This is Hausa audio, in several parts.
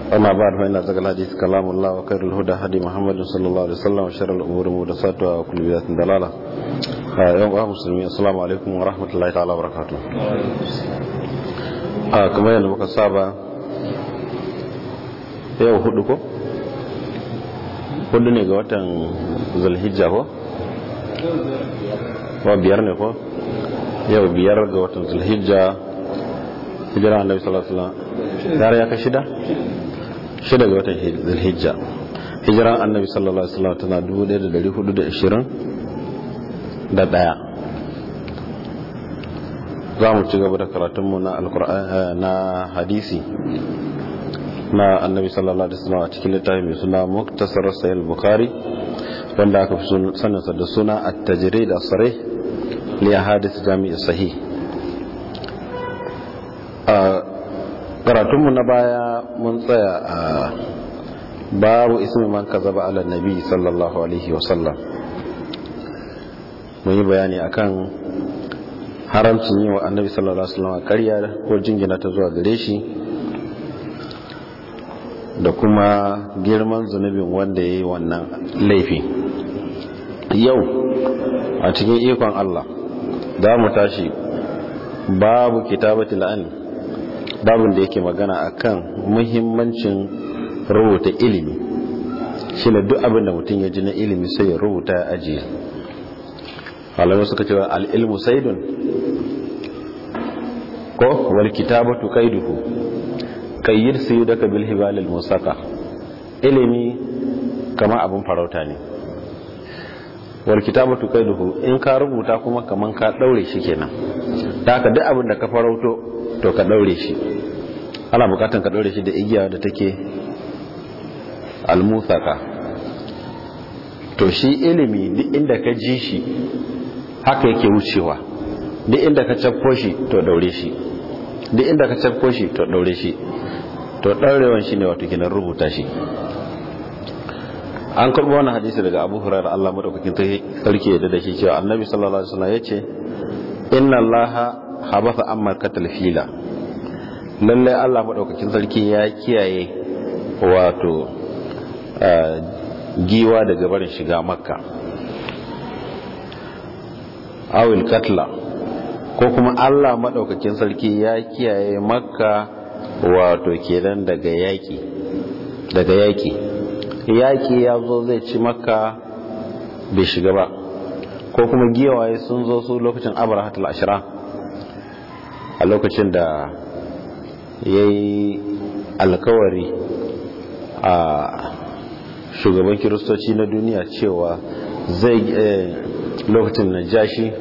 أما بعد فإن أصدق الحديث كلام الله وخير الهدى هدي محمد صلى الله عليه وسلم وشر الأمور محدثاتها وكل بدعة ضلالة يوم أهل المسلمين السلام عليكم ورحمة الله تعالى وبركاته كما يلي muka saba yau hudu ko hudu ne ga watan zulhijja ko wa biyar ne ko yau biyar ga watan zulhijja hijira annabi sallallahu alaihi wasallam yara ya ka shida shida ga watan zulhijja hijiran annabi sallallahu alaihi wasallam tana 1420 da daya za mu ci gaba da karatunmu na alkur'ani na hadisi na annabi sallallahu alaihi wasallam a cikin littafin mai suna muktasar sahih bukhari wanda aka fi saninsa da suna at-tajrid as-sarih li ahadith jami' sahih a karatunmu na baya mun tsaya a babu ismi man kazaba ala nabi sallallahu alaihi wasallam mun yi bayani akan haramcin yi wa annabi sallallahu alaihi wasallam ƙarya ko jingina ta zuwa gare shi da kuma girman zunubin wanda ya yi wannan laifi yau a cikin ikon Allah za mu tashi babu kitabati la'ani babin da yake magana akan muhimmancin rubuta ilimi shi ne duk abin da mutum ya ji na ilimi sai ya rubuta ya ajiye malamai suka cewa al'ilmu saidun ko wal kitabatu kaiduhu kayyir sayu daga bil hibalil musaka ilimi kama abin farauta ne wal kitabatu kaiduhu in ka rubuta kuma kaman ka daure shi kenan da haka duk abin da ka farauto to ka daure shi ana bukatan ka daure shi da igiya da take almusaka to shi ilimi duk inda ka ji shi haka yake wucewa duk inda ka cafko shi to daure shi duk inda ka cafko shi to daure shi to daurewan shi ne wato kinan rubuta shi an karbo wani hadisi daga abu hurairar allah madaukakin sarki da shi cewa annabi sallallahu alaihi wasallam ya ce inna allaha habasa amma katal fila lallai Allah maɗaukakin sarki ya kiyaye wato giwa daga barin shiga makka awil katla ko kuma Allah maɗaukakin sarki ya kiyaye makka wato kenan daga yaƙi daga yaƙi yaƙi ya zo zai ci makka bai shiga ba ko kuma giwaye sun zo su lokacin abrahatul ashira a lokacin da ya yi alkawari a shugaban kiristoci na duniya cewa zai lokacin na jashi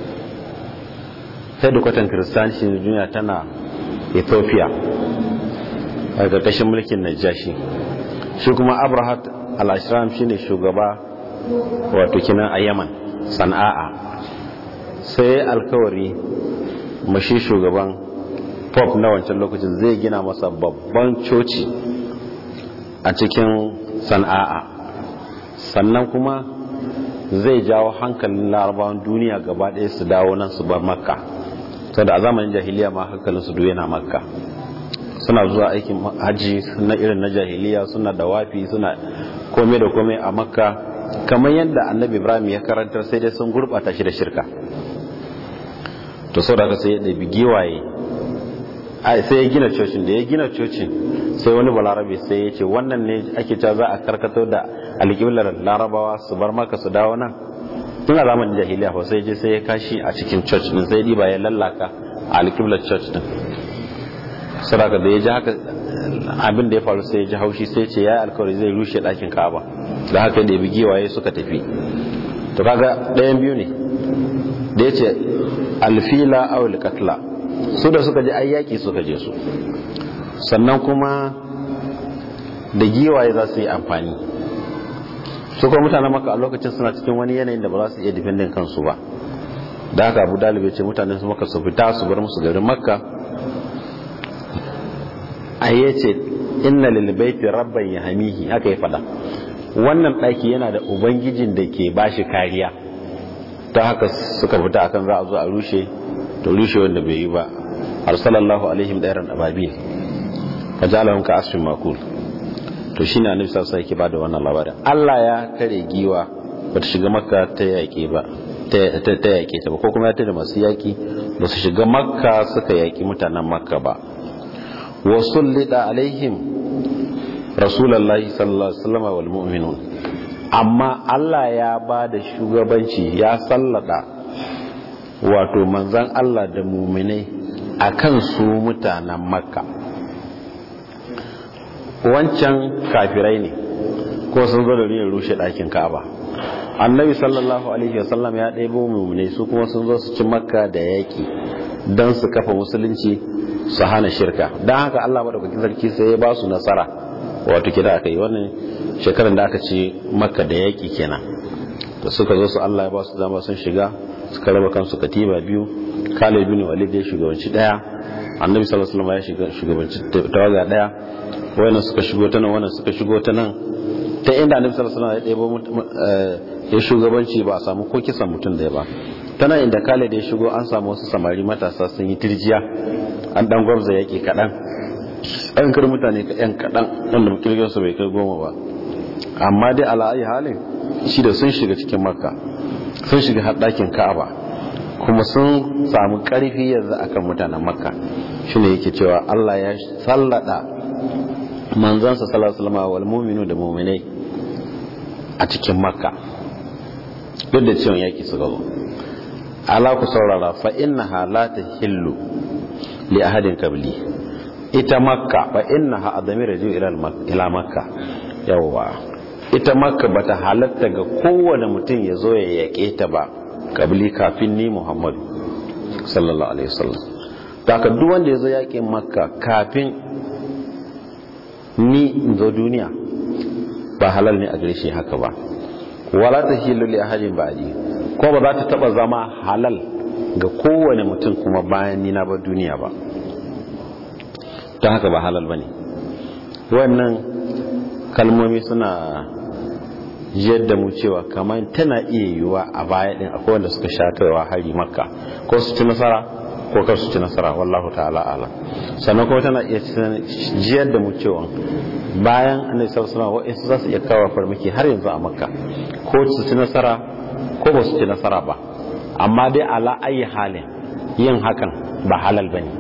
hedkwatan kiristanci na duniya tana ethiopia a ƙarƙashin mulkin najashi shi kuma abrahat al-ashram shine shugaba wato kinan a yaman sana'a sai alkawari mashi shugaban pop na wancan lokacin zai gina masa babban coci a cikin sana'a sannan kuma zai jawo hankalin larabawan duniya gaba ɗaya su dawo nan su bar makka sau da a zamanin jahiliya ma hankalin su yana makka suna zuwa aikin hajji na irin na jahiliya suna da wafi suna komai da komai a makka kamar yadda annabi ibrahim ya karantar sai dai sun gurɓata shi da shirka to sau da sai ya ɗabi giwaye sai ya gina cocin da ya gina cocin sai wani balarabe sai ya ce wannan ne ake cewa za a karkato da alƙiblar larabawa su bar maka su dawo nan tun a zamanin jahiliya fa sai je sai ya kashi a cikin church din sai diba ya lallaka a alƙiblar church din saraka da ya ji haka abin da ya faru sai ya ji haushi sai ce ya yi alkawari zai rushe ɗakin ka'aba da haka da ya bi giwaye suka tafi to kaga ɗayan biyu ne da ya ce alfila awul katla su da suka je ayyaki suka je su sannan kuma da giwaye za su yi amfani su kuma mutanen maka a lokacin suna cikin wani yanayin da ba za su iya difendin kansu ba da haka abu dalibai ce mutanen su maka su fita su bar musu garin makka a yi ce inna lilbaiti rabban ya hamihi haka ya fada wannan ɗaki yana da ubangijin da ke bashi kariya ta haka suka fita akan za a zo a rushe to rushe wanda bai yi ba arsalallahu alaihim dairan ababil fajalahum ka asfin makul to shine annabi sallallahu alaihi wasallam yake bada wannan labarin Allah ya tare giwa bata shiga makka ta yaƙi ba ta yaƙe ta ba ko kuma ya tare masu yaƙi ba su shiga makka suka yaƙi mutanen makka ba wa sullida alaihim rasulullahi sallallahu alaihi wasallam wal mu'minun amma Allah ya ba da shugabanci ya sallada wato manzan Allah da muminai akan su mutanen makka wancan kafirai ne ko sun zo da niyyar rushe ɗakin ka'aba annabi sallallahu alaihi wasallam ya ɗebo mummune su kuma sun zo su ci makka da yaƙi don su kafa musulunci su hana shirka don haka allah maɗaukakin sarki sai ya ba su nasara wato kida aka yi wannan shekarar da aka ci makka da yaƙi kenan da suka zo su allah ya ba su dama sun shiga suka raba kansu katiba biyu khalid bin walid ya shugabanci ɗaya annabi sallallahu alaihi wasallam ya shugabanci tawaga ɗaya wannan suka shigo ta nan wannan suka shigo ta nan ta inda annabi sallallahu alaihi wasallam ya shugabanci ba a samu ko kisan mutum da ya ba tana inda kale da ya shigo an samu wasu samari matasa sun yi tirjiya an dan gwamza yake kaɗan an kar mutane ka yan kaɗan wanda kirgin su bai kai goma ba amma dai ala ayi halin shi da sun shiga cikin makka sun shiga haɗakin ka'aba kuma sun samu ƙarfi yanzu akan mutanen makka shine yake cewa Allah ya sallada manzansa sallallahu alaihi wasallam wal mu'minu da mu'minai a cikin makka duk da cewa yaki suka zo ala ku saurara fa innaha la tahillu li ahadin qabli ita makka fa innaha adami raju ila ila makka yawa ita makka bata halatta ga kowane mutum ya zo ya yake ta ba qabli kafin ni muhammadu sallallahu alaihi wasallam da duk wanda ya zo yakin makka kafin ni in zo duniya ba halal ne a gare shi haka ba wala ta hilu li ahadin ba'di ko ba za ta taba zama halal ga kowane mutum kuma bayan ni na ba duniya ba ta haka ba halal bane wannan kalmomi suna yadda mu cewa kamar tana iya yiwuwa a baya din akwai wanda suka sha kaiwa hari makka ko su ci nasara ko kar su ci nasara wallahu ta'ala ala sannan kuma tana iya jiyar da mu cewa bayan annabi sallallahu alaihi wasallam za su iya kawo farmaki har yanzu a makka ko su ci nasara ko ba su ci nasara ba amma dai ala ayi halin yin hakan ba halal bane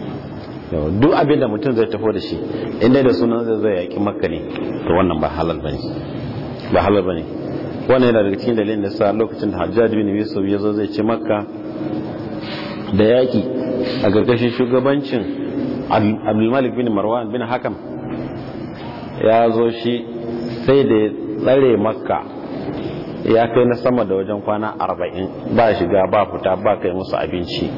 duk abin da mutum zai tafi da shi inda da sunan zai zai yaki makka ne to wannan ba halal bane ba halal bane wannan yana daga cikin dalilin da sa lokacin da Hajjaj bin Yusuf ya zo zai ci makka da yaƙi a ƙarƙashin shugabancin abdulmalik bin marwan bin hakam ya zo shi sai da ya tsare makka ya kai na sama da wajen kwana arba'in ba shiga ba fita ba kai musu abinci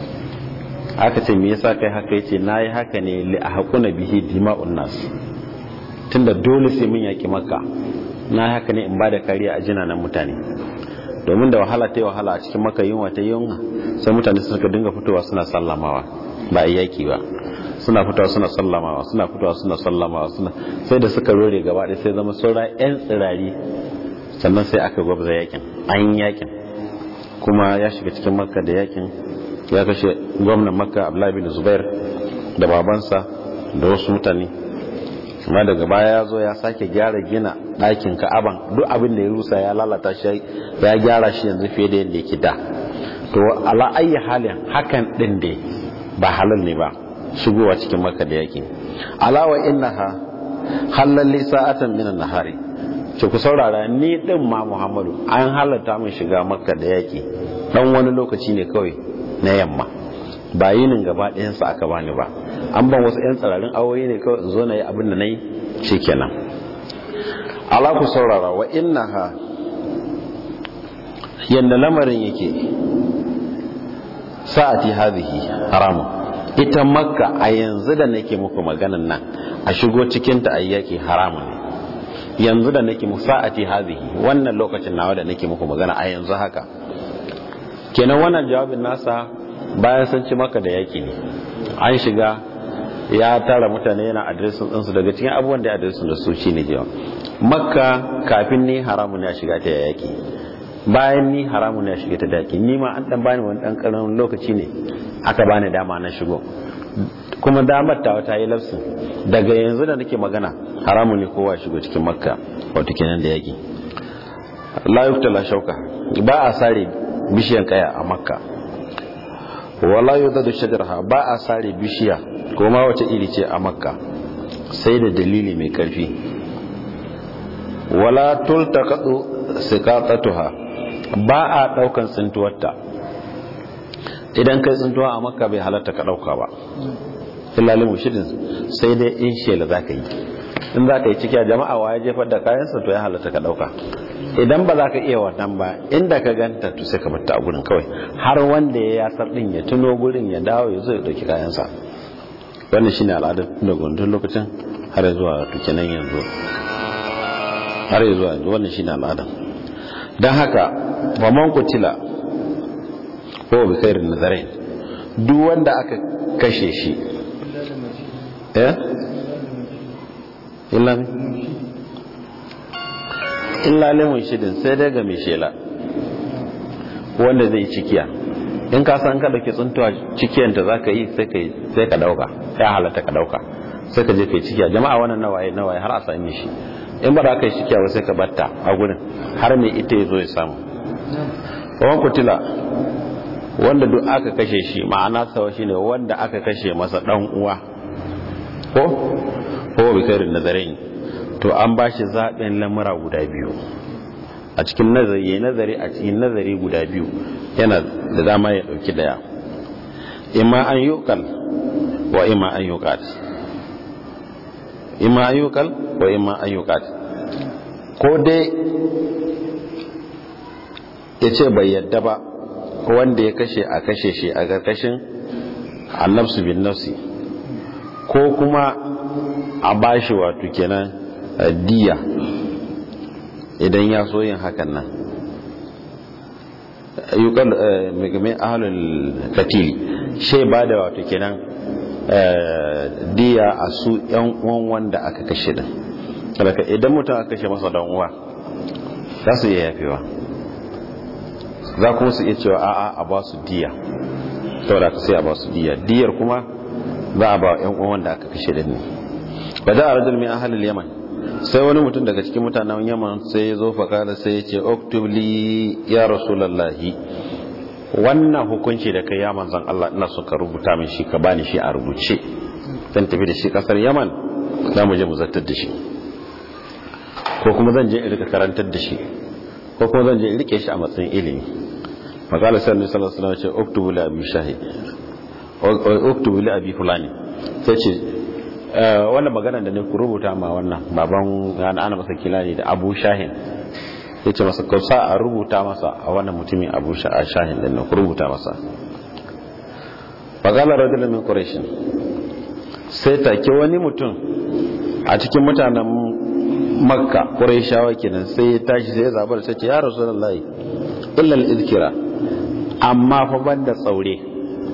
aka ce me yasa kai haka yace na yi haka ne li a haƙuna bihi dima'un nas tunda dole sai mun yaƙi makka na haka ne in ba da kariya a jinanan mutane domin da wahala ta yi wahala a cikin maka yunwa ta yunwa sai mutane suka dinga fitowa suna sallamawa ba a yaki ba suna fitowa suna sallamawa suna fitowa suna sallamawa suna sai da suka rore gaba ɗaya sai zama saura yan tsirari sannan sai aka gwabza yakin an yakin kuma ya shiga cikin makka da yakin ya kashe gwamnan makka abdullahi bin zubair da babansa da wasu mutane amma daga baya ya zo ya sake gyara gina ɗakin ka'aban duk abin da ya rusa ya lalata shi ya gyara shi yanzu fiye da yadda yake da to ala ayi halin hakan din da ba halal ne ba shigowa cikin maka da yaki ala wa innaha halal li sa'atan min an-nahari ce ku saurara ni din ma Muhammadu an halalta min shiga makka da yaki dan wani lokaci ne kawai na yamma ba yinin gaba ɗayan sa aka bani ba an ban wasu 'yan tsirarin awoyi ne kawai in zo na yi abin da na yi shi kenan ala ku saurara wa innaha yadda lamarin yake sa'ati hadhihi haramun ita makka a yanzu da nake muku maganan nan a shigo cikin ta ayyaki haramun ne yanzu da nake muku sa'ati hadhihi wannan lokacin nawa da nake muku magana a yanzu haka kenan wannan jawabin nasa bayan sun ci maka da yaki ne an shiga ya tara mutane yana adresin ɗinsu daga cikin abubuwan da ya adresin da su shi ne jiwa makka kafin ni haramun ya shiga ta yaki bayan ni haramun ya shiga ta daki ni ma an dan bani wani dan karamin lokaci ne aka bani dama na shigo kuma damar ta wata yi lafsin daga yanzu da nake magana haramun ne kowa shigo cikin makka wato kenan da yaki la yuftala shauka ba a sare bishiyan kaya a makka wala yudadu shajarha ba a sare bishiya ko ma wace iri ce a makka sai da dalili mai karfi wala tultaqatu siqatatuha ba a daukan tsintuwarta idan kai tsintuwa a makka bai halatta ka dauka ba illalin mushidin sai dai in shela zaka yi in zaka yi ciki a jama'a wa ya jefar da kayansa to ya halatta ka dauka idan ba za ka iya wannan ba inda ka ganta to sai ka batta a gurin kawai har wanda ya yasar din ya tuno gurin ya dawo ya zo ya dauki kayansa wannan shine al'adar da gundun lokacin har zuwa tukinan yanzu har zuwa yanzu wannan shine al'ada dan haka wa man kutila ko bi khairin nazarin duk wanda aka kashe shi eh illa illa limun shidin sai dai ga mai shela wanda zai cikiya in ka san ka dauke tsuntuwa cikiyanta za ka yi sai ka dauka ya halatta ka dauka sai ka je ka yi cikiya jama'a wannan nawaye nawaye har a sami shi in ba za ka yi cikiya ba sai ka batta a gurin har mai ita ya zo ya samu kawan kutila wanda duk aka kashe shi ma'ana sawa shine wanda aka kashe masa dan uwa ko ko bi kairin nazarin to an ba shi zaɓen lamura guda biyu a cikin nazari ya nazari a cikin nazari guda biyu yana da dama ya ɗauki daya imma an yukal wa imma an yukat imma an yukal wa imma an yukat ko dai ya ce bai yadda ba wanda ya kashe a kashe shi a ƙarƙashin annabsu bin nafsi ko kuma a bashi wato kenan diya idan ya so yin hakan nan ayyukan mai ahalul katili shai ba da wato kenan diya a su yan uwan wanda aka kashe din daga idan mutum aka kashe masa dan uwa za su iya yafewa za kuma su iya cewa a'a a ba su diya saboda ka sai a ba su diya diyar kuma za a ba yan uwan wanda aka kashe din ne ba da a rajul min ahalul yaman sai wani mutum daga cikin mutanen yaman sai ya zo fakada sai ya ce oktubli ya rasulallahi wannan hukunci da kai ya manzan Allah ina so ka rubuta min shi ka bani shi a rubuce zan tafi da shi kasar yaman za mu je mu zartar da shi ko kuma zan je in rika karantar da shi ko kuma zan je in rike shi a matsayin ilimi makala sai annabi sallallahu alaihi wasallam ya ce oktubu li abi shahid oktubu li abi fulani sai ce wannan magana da ne ku rubuta ma wannan baban ana masa kilani da abu shahin ya ce masa kausa a rubuta masa a wannan mutumin abu shahin da ku rubuta masa fagala rajulun min quraishin sai take wani mutum a cikin mutanen makka quraishawa kenan sai ya tashi sai ya zabar sai ce ya rasulullahi illa al-izkira amma fa banda tsaure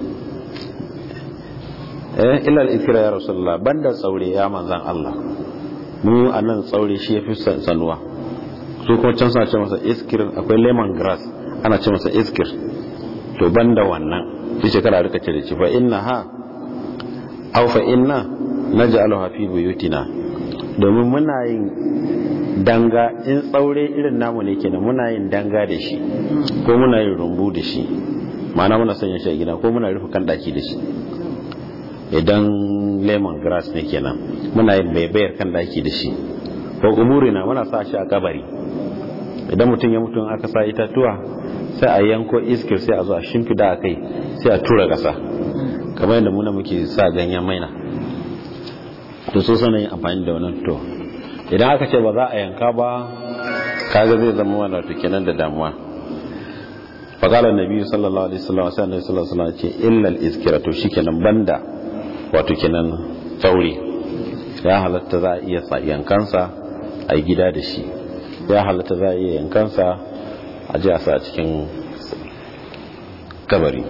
eh illa al-ikra ya rasulullah banda tsaure ya manzan Allah mu anan tsaure shi yafi sanuwa su kuma can suna ce masa iskir akwai lemon grass ana ce masa iskir to banda wannan shi shekara rika ce da ci fa inna ha aw fa inna naj'aluha fi buyutina domin muna yin danga in tsaure irin namu ne kenan muna yin danga da shi ko muna yin rumbu da shi ma'ana muna sanya shi a gida ko muna rufe kan daki da shi idan lemon grass ne kenan muna yin baibayar kan daki da shi ko umurina muna sa shi a kabari idan mutum ya mutu aka sa itatuwa sai a yanko iskir sai a zo a shimfida a kai sai a tura kasa kamar yadda muna muke sa ganyen maina to so sana yin amfani da wannan to idan aka ce ba za a yanka ba kaga zai zama wani wato kenan da damuwa faqala annabi sallallahu alaihi wasallam sai annabi sallallahu alaihi wasallam ce illa al-iskira to shikenan banda wato kenan tsauri ya halatta za a iya yankansa a gida da shi ya halatta za a iya yankansa a ji a sa cikin kabari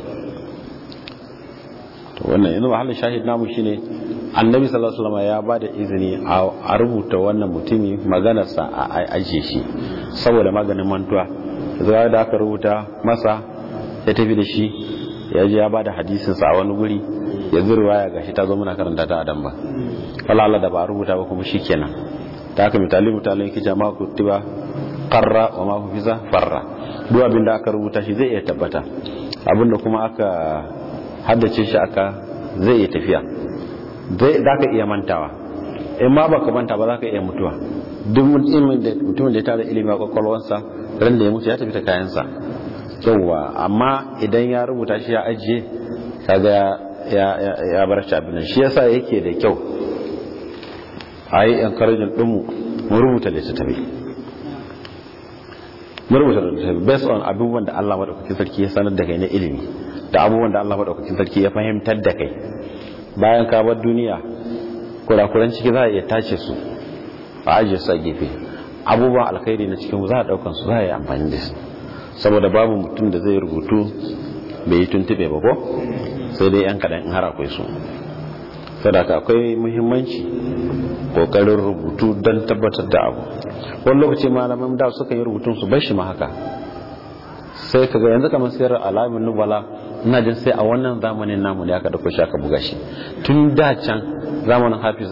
to wannan yanzu mahallin shahid namu shine annabi sallallahu alaihi wasallam ya bada izini a rubuta wannan mutumi maganarsa a ajiye shi saboda maganin mantuwa zuwa da aka rubuta masa ya tafi da shi ya ji ya bada hadisinsa a wani guri yanzu ruwaya gashi ta zo muna karanta ta adam ba wala Allah da ba a rubuta ba kuma shikenan ta haka misali mutane yake jama'a kutiba qarra wa ma hufiza farra duk abin da aka rubuta shi zai iya tabbata abinda kuma aka haddace shi aka zai iya tafiya zai za ka iya mantawa in ma baka manta ba za ka iya mutuwa duk mutumin da ya tara ilimi a kwakwalwarsa ran da ya mutu ya tafi ta kayansa yauwa amma idan ya rubuta shi ya ajiye kaga ya bar shi abin shi yasa yake da kyau a yi encouraging ɗinmu mu rubuta littattafai mu rubuta littattafai based on abubuwan da Allah maɗaukakin sarki ya sanar da kai na ilimi da abubuwan da Allah maɗaukakin sarki ya fahimtar da kai bayan ka bar duniya kurakuran ciki za a iya tace su a ajiye su a gefe abubuwan alkhairi na cikin za a ɗaukan su za a yi amfani da su saboda babu mutum da zai rubutu bai yi tuntube ba ko sai dai yan kaɗan in har akwai su sadaka akwai muhimmanci kokarin rubutu don tabbatar da abu wani lokaci malaman da suka yi rubutun su bar shi ma haka sai kaga yanzu kamar sayar alamin nubala ina jin sai a wannan zamanin namu ne aka dauko shi aka buga shi tun da can zamanin hafiz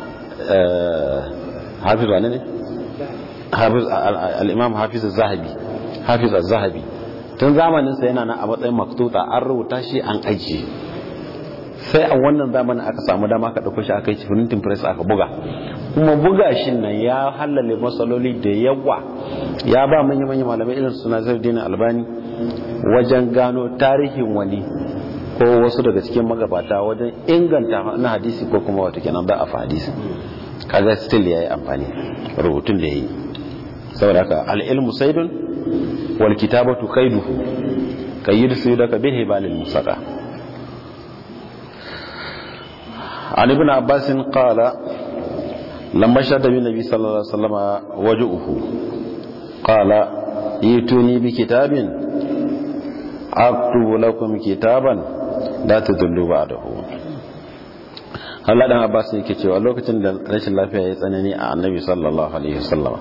hafiz wane ne hafiz al-imam hafiz az-zahabi hafiz az-zahabi tun zamanin sa yana nan a matsayin maktuta an rubuta shi an ajiye sai a wannan zamanin aka samu dama aka dauko shi aka yi printing press aka buga kuma buga shi nan ya halale matsaloli da yawa ya ba manya-manya malamai irin suna zardin albani wajen gano tarihin wani ko wasu daga cikin magabata wajen inganta na hadisi ko kuma wata kenan ba a fa hadisi kaga still ya yi amfani rubutun da ya yi saboda haka al'ilmu saidun wal kitabatu kaiduhu kayyid su daga bin hibalil musaka عن ابن عباس قال لما شهد النبي صلى الله عليه وسلم وجهه قال ائتوني بكتاب اكتب لكم كتابا لا تضلوا بعده Allah dan Abbas yake cewa lokacin da rashin lafiya ya tsanani a Annabi sallallahu alaihi wasallam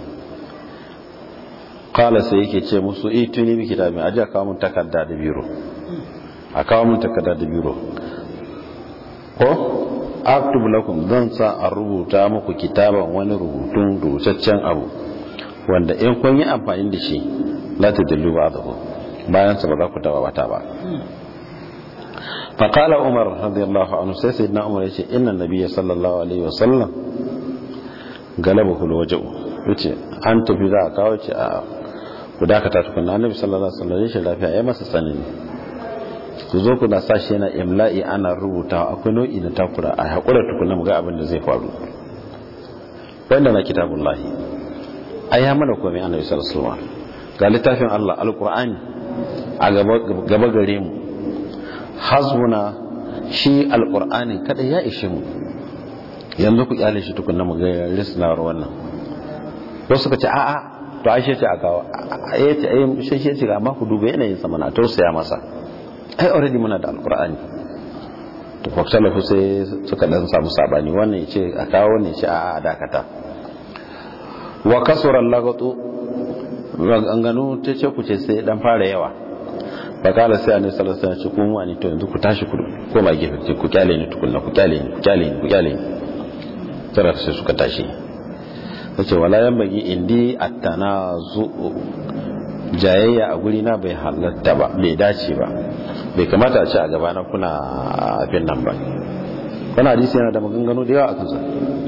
kala sai yake ce musu ituni bi kitabin aje kawo mun takarda da biro a kawo mun takarda da biro ko aktub lakum zan sa a rubuta muku kitaban wani rubutun rubutaccen abu wanda in kun yi amfani da shi la tadillu ba'dahu bayan sa ba za ku taba bata ba fa qala umar radiyallahu anhu sai sayyidina umar yace inna nabiyya sallallahu alaihi wasallam galabahu alwaja'u yace an tafi za a kawo ce a ku dakata tukunna annabi sallallahu alaihi wasallam shi lafiya ya masa sanani ku zo ku na sa shi yana imla'i ana rubuta akwai nau'i na takura a haƙura tukuna mu ga abin da zai faru wanda na kitabun lahi a ya mana komai annabi sallallahu alaihi ga littafin Allah alqur'ani a gaba gare mu hasbuna shi alqur'anin kada ya ishe mu yanzu ku kyale shi tukuna mu ga risnawar wannan wasu suka ce a'a to ashe ce a kawo ya ce ayi shi ce amma ku duba yanayin sa mana tausaya masa ai already muna da alkur'ani to faksalafu sai suka dan samu sabani wannan ya ce a kawo wannan ya ce a dakata wa kasura lagatu ganganu ta ce ku ce sai dan fara yawa fa kala sai annabi sallallahu alaihi wasallam ce kun wani to yanzu ku tashi ku koma gefe ce ku kyale ni tukunna ku kyale ni ku kyale ni ku kyale ni tara sai suka tashi yace wala yambagi indi at-tanazu jayayya a guri na bai halatta ba bai dace ba bai kamata a ce a gabana kuna abin nan ba wani hadisi yana da maganganu da yawa a kansa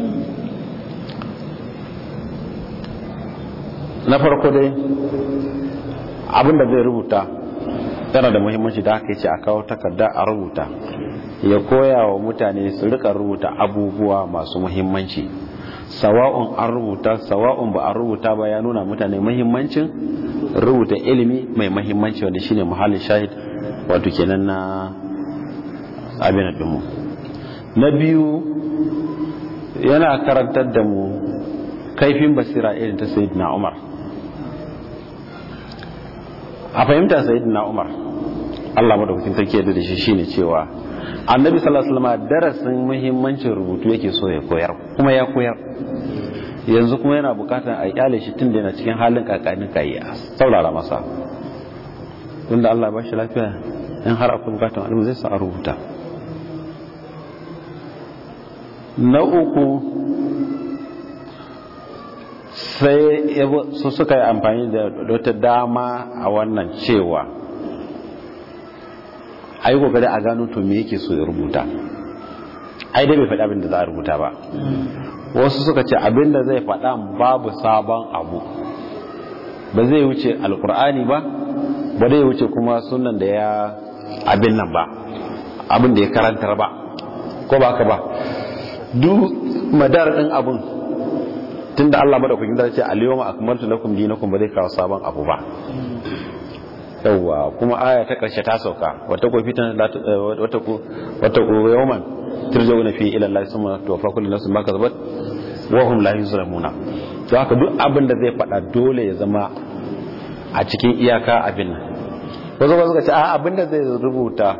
na farko dai abinda zai rubuta yana da muhimmanci da aka yi ce a kawo takarda a rubuta ya koya wa mutane su rika rubuta abubuwa masu muhimmanci sawa'un an rubuta sawa'un ba a rubuta ba ya nuna mutane muhimmancin rubuta ilimi mai muhimmanci wanda shine muhallin shahid wato kenan na abin dinmu na biyu yana karantar da mu kaifin basira irin ta sayyidina umar a fahimta sayyidina umar Allah madaukakin sarki ya da shi shine cewa annabi sallallahu alaihi wasallam darasin muhimmancin rubutu yake so ya koyar kuma ya koyar yanzu kuma yana bukatar a kyale shi tun da yana cikin halin kakanin kai a saurara masa tunda Allah ba shi lafiya in har akwai bukatar alimu zai sa a rubuta na uku sai su suka yi amfani da wata dama a wannan cewa a yi kokari a gano to me yake so ya rubuta ai dai bai faɗi abin da za a rubuta ba wasu suka ce abin da zai faɗa babu sabon abu ba zai wuce alkur'ani ba ba zai wuce kuma sunan da ya abin nan ba abin da ya karantar ba ko ba ka ba duk madar ɗin abin tun da Allah madaukakin da ce al-yawma akmaltu lakum dinakum ba zai kawo sabon abu ba yawwa kuma aya ta karshe ta sauka wata ko fitan wata ko wata ko yawman turjauna fi ila Allah summa tuwaffa kullu nafsin ma kasabat wa hum la yuzlamuna to haka duk abin da zai faɗa dole ya zama a cikin iyaka abin nan wasu ba suka ce a abin da zai rubuta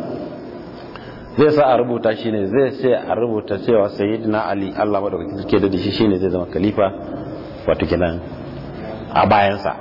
zai sa a rubuta shine zai ce a rubuta cewa sayyidina ali Allah madaukakin sarki da shi shine zai zama khalifa wato kenan a bayansa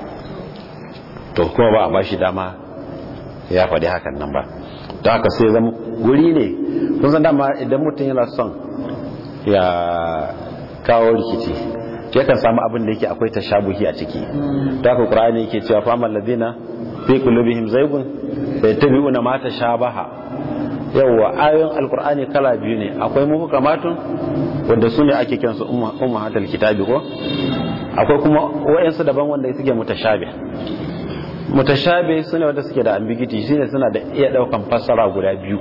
to kuma ba a bashi dama ya faɗi hakan nan ba don haka sai zama wuri ne kun san dama idan mutum yana son ya kawo rikici yakan samu abin da yake akwai tashabuhi a ciki don haka qur'ani yake cewa fa amal ladina fi qulubihim zaygun fayattabi'una ma tashabaha yawwa ayoyin alkur'ani kala biyu ne akwai muhkamatun wanda su ne ake kiransu ummahatul kitabi ko akwai kuma wayansu daban wanda suke mutashabi mutashabi su ne wanda suke da ambiguity shine suna da iya daukan fassara guda biyu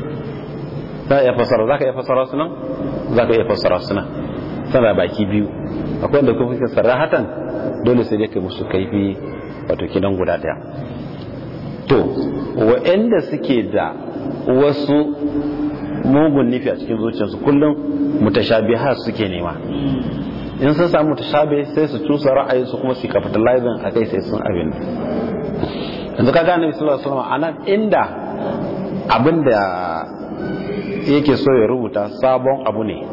za iya fassara zaka iya fassara su nan zaka iya fassara su nan suna baki biyu akwai wanda kuma suke sarahatan dole sai dai kai musu kaifi wato kidan guda daya to wa'anda suke da wasu mugun nufi a cikin zuciyarsu kullum mutashabiha suke nema in sun samu mutashabi sai su cusa ra'ayinsu kuma su capitalizing a kai sai sun abin yanzu ka gane sallallahu alaihi wasallam anan inda abin da yake so ya rubuta sabon abu ne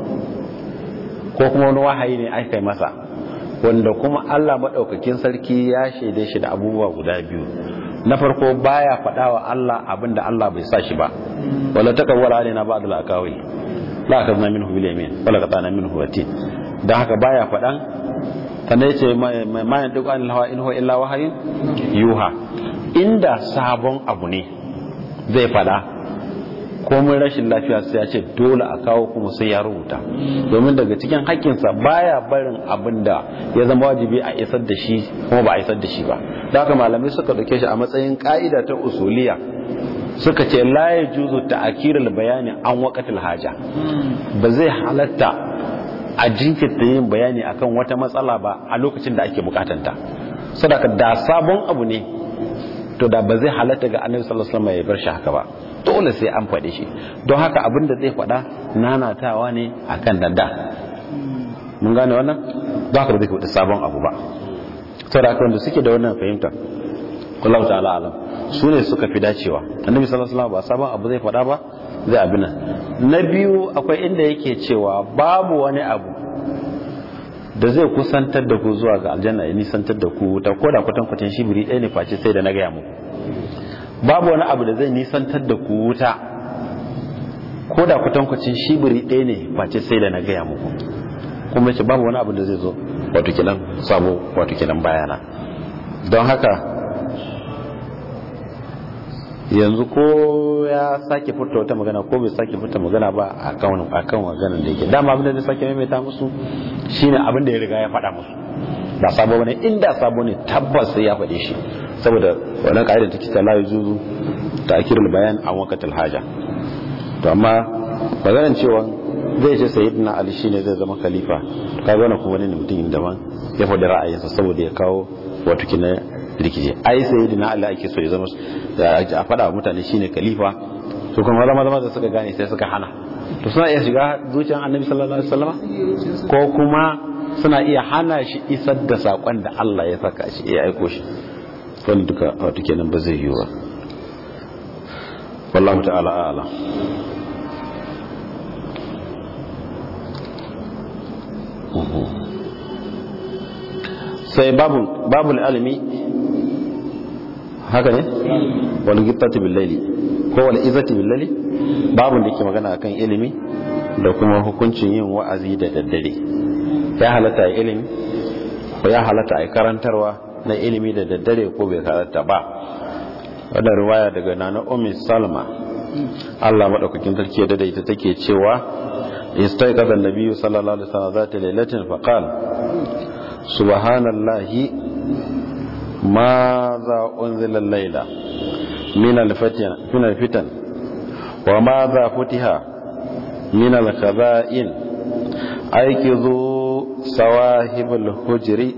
ko kuma wani wahayi ne aka yi masa wanda kuma Allah maɗaukakin sarki ya shaide shi da abubuwa guda biyu na farko baya faɗa wa Allah abin da Allah bai sa shi ba wala takawwala alaina ba'd al-aqawi la akazna minhu bil yamin wala qatana minhu watin dan haka baya faɗan sannan yace ma yantiqu anil hawa in huwa illa wahayin yuha inda sabon abu ne zai faɗa komai rashin lafiya sai ya ce dole a kawo kuma sai ya rubuta domin daga cikin hakkinsa baya barin abin da ya zama wajibi a isar da shi kuma ba a isar da shi ba da haka malamai suka dauke shi a matsayin ka'ida ta usuliya suka ce la ya juzu ta'akirul bayani an waqatil haja ba zai halatta a jinkirta yin bayani akan wata matsala ba a lokacin da ake bukatanta saboda da sabon abu ne to da ba zai halatta ga annabi sallallahu alaihi wasallam ya bar shi haka ba dole sai an faɗi shi don haka abin da zai faɗa nanatawa ne akan danda mun gane wannan ba ka da zai faɗi sabon abu ba saboda haka wanda suke da wannan fahimta wallahu ta'ala alam su ne suka fi dacewa annabi sallallahu alaihi wasallam ba sabon abu zai faɗa ba zai abin nan na biyu akwai inda yake cewa babu wani abu da zai kusantar da ku zuwa ga aljanna ya nisantar da ku ta koda kwatankwatan shibiri ɗaya ne face sai da na gaya muku babu wani abu da zai nisantar da ku wuta ko da kwatankwacin shibiri ɗaya ne face sai da na gaya muku kuma ce babu wani abu da zai zo wato kinan sabo wato kinan bayana don haka yanzu ko ya sake furta wata magana ko bai sake furta magana ba a kan akan maganar da yake dama abin da zai sake maimaita musu shine abin da ya riga ya faɗa musu ba sabo bane inda sabo ne tabbas sai ya faɗe shi saboda wannan ka'idar take ta la yujuzu ta'khirul bayan an waqtil haja to amma maganar cewa zai ce sayyidina ali shine zai zama khalifa to kaga wannan kuma wani mutum daban ya faɗi ra'ayinsa saboda ya kawo wato kina rikici ai sayyidina ali ake so ya zama a faɗa wa mutane shine khalifa to kuma zama zama da suka gane sai suka hana to suna iya shiga zuciyar annabi sallallahu alaihi wasallam ko kuma suna iya hana shi isar da sakon da Allah ya saka shi ya aiko shi wani duka wato kenan ba zai yiwu ba wallahu ta'ala a'lam sai babu babul alimi haka ne wal gittati bil layli ko wal izati bil layli babun da yake magana akan ilimi da kuma hukuncin yin wa'azi da daddare ya halatta a ilimi ko ya halatta a karantarwa na ilimi da daddare ko bai halatta ba wadda ruwaya daga nana umi salma Allah maɗaukakin sarki da ita take cewa istaiqadha an-nabiy sallallahu alaihi wasallam zata lailatin faqal subhanallahi ma za unzila al-laila min al-fitan min al-fitan wa ma za futiha min al-khaba'in aykizu sawahib al-hujri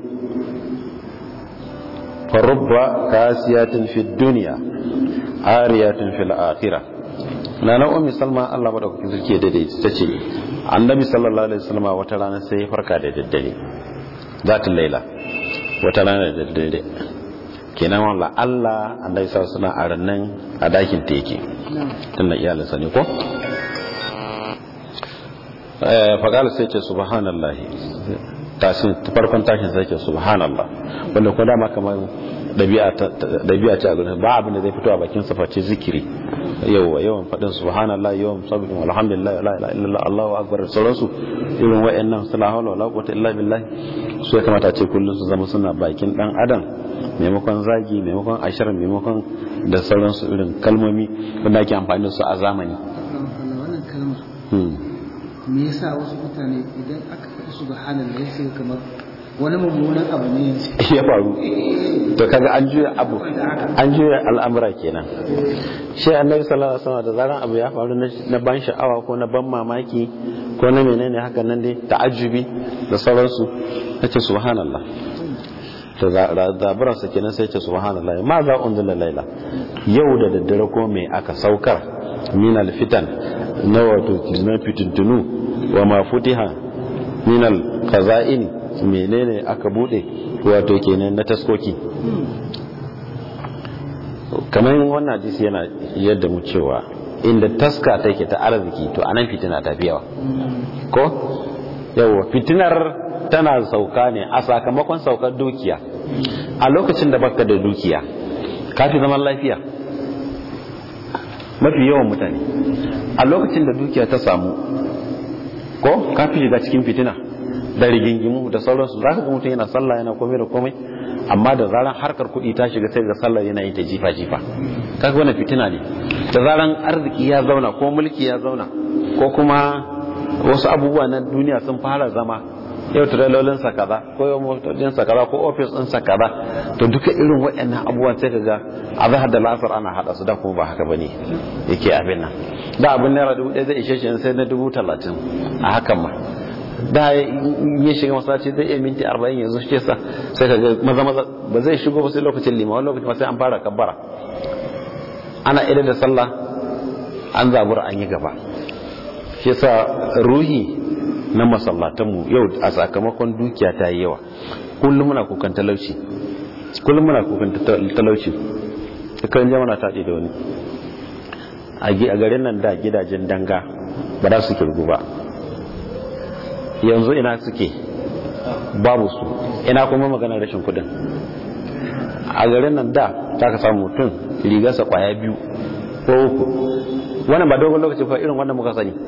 farubba kasiyatin fi dunya ariyatin fil akhirah na na ummi salma Allah madaukakin sarki da dai ta ce annabi sallallahu alaihi wasallam wata rana sai ya farka da daddare zatul laila wata rana da daddare kenan wala Allah annabi sallallahu alaihi wasallam a rannan a dakin ta yake tunda iyalinsa ne ko eh faqala sai ce subhanallahi tashin farkon tashin sai ce subhanallah wanda ko dama kamar dabi'a ce a gurin ba abin da zai fito a bakin sa face zikiri yawa yawan fadin subhanallah yawan sabbin alhamdulillah la ilaha illallah allahu akbar sauransu irin wayannan sala hawla wala quwwata illa billah su ya kamata ce kullun su zama suna bakin dan adam maimakon zagi maimakon ashar maimakon da sauransu irin kalmomi wanda ake amfani da su a zamani wannan kalmar me yasa wasu mutane idan aka faɗi subhanallah sai kamar wani mummunan abu ne ya faru to kaga an juya abu an juya al'amura kenan shi annabi sallallahu alaihi wasallam da zaran abu ya faru na ban sha'awa ko na ban mamaki ko na menene haka nan dai ta'ajjubi da sauransu nace subhanallah to zaburan sa kenan sai ce subhanallah ma za unzila laila yau da daddare ko me aka saukar min alfitan na wato na fitintunu wa ma futiha min alqaza'in menene aka bude wato kenan na taskoki kamar wannan hadisi yana yadda mu cewa inda taska take ta arziki to anan fitina ta fi yawa ko yawa fitinar tana sauka ne a sakamakon saukar dukiya a lokacin da baka da dukiya ka fi zaman lafiya mafi yawan mutane a lokacin da dukiya ta samu ko ka fi shiga cikin fitina da rigingimu da sauransu za ka ga mutum yana sallah yana komai da komai amma da zaran harkar kuɗi ta shiga sai ga sallah yana yi ta jifa jifa kaga wannan fitina ne da zaran arziki ya zauna ko mulki ya zauna ko kuma wasu abubuwa na duniya sun fara zama yau tiralolin sa kaza ko yau motocin sa kaza ko ofis din sa kaza to duka irin waɗannan abubuwan sai kaga a zahar da lasar ana hada su da kuma ba haka bane yake abin nan da abin naira dubu ɗaya zai ishe shi sai na dubu talatin a hakan ma da ya shiga masallaci zai iya minti arba'in yanzu shi sa sai ka ga maza maza ba zai shigo ba sai lokacin lima wani lokacin sai an fara kabbara ana idan da sallah an zabura an yi gaba shi yasa ruhi na masallatanmu yau a sakamakon dukiya ta yi yawa kullum muna kukan talauci kullum muna kukan talauci kan jama'a ta da wani a garin nan da gidajen danga ba za su kirgu ba yanzu ina suke babu su ina kuma maganar rashin kudin a garin nan da ta ka samu mutum rigarsa kwaya biyu ko uku wannan ba dogon lokaci fa irin wannan muka sani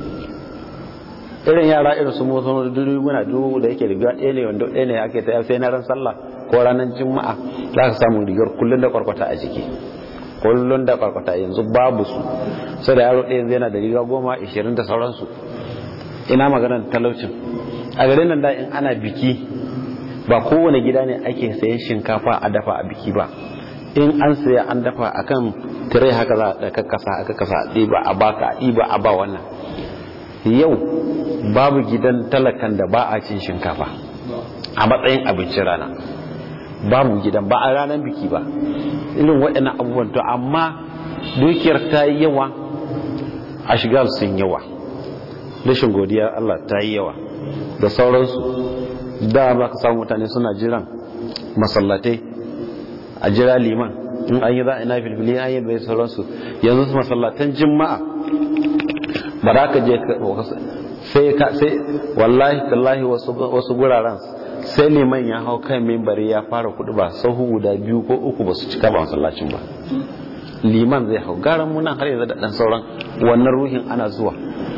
irin yara irin su motsa dudu muna dubu da yake riga ɗaya ne wanda ɗaya ne ake ta sai na ran sallah ko ranar juma'a za ka samu rigar kullum da kwarkwata a jiki kullum da kwarkwata yanzu babu su sai da yaro ɗaya yanzu yana da riga goma ishirin da sauransu ina maganar talaucin a garin nan da in ana biki ba kowane gida ne ake sayan shinkafa a dafa a biki ba in an saya an dafa akan tire haka za a kakkasa a kakkasa a ɗiba a baka a ɗiba a ba wannan yau babu gidan talakan da ba a cin shinkafa a matsayin abincin rana babu gidan ba a ranar biki ba irin waɗannan abubuwan to amma dukiyar ta yi yawa a shigar sun yawa rashin godiya Allah ta yi yawa da sauransu da ba ka samu mutane suna jiran masallatai a jira liman in an yi za a ina filfili an yi bai sauransu yanzu masallatan jima'a ba za ka je sai ka sai wallahi tallahi wasu guraren sai liman ya hau kan mimbari ya fara kudu ba sahu guda biyu ko uku ba su cika ba masallacin ba liman zai hau garan munan har yanzu da dan sauran wannan ruhin ana zuwa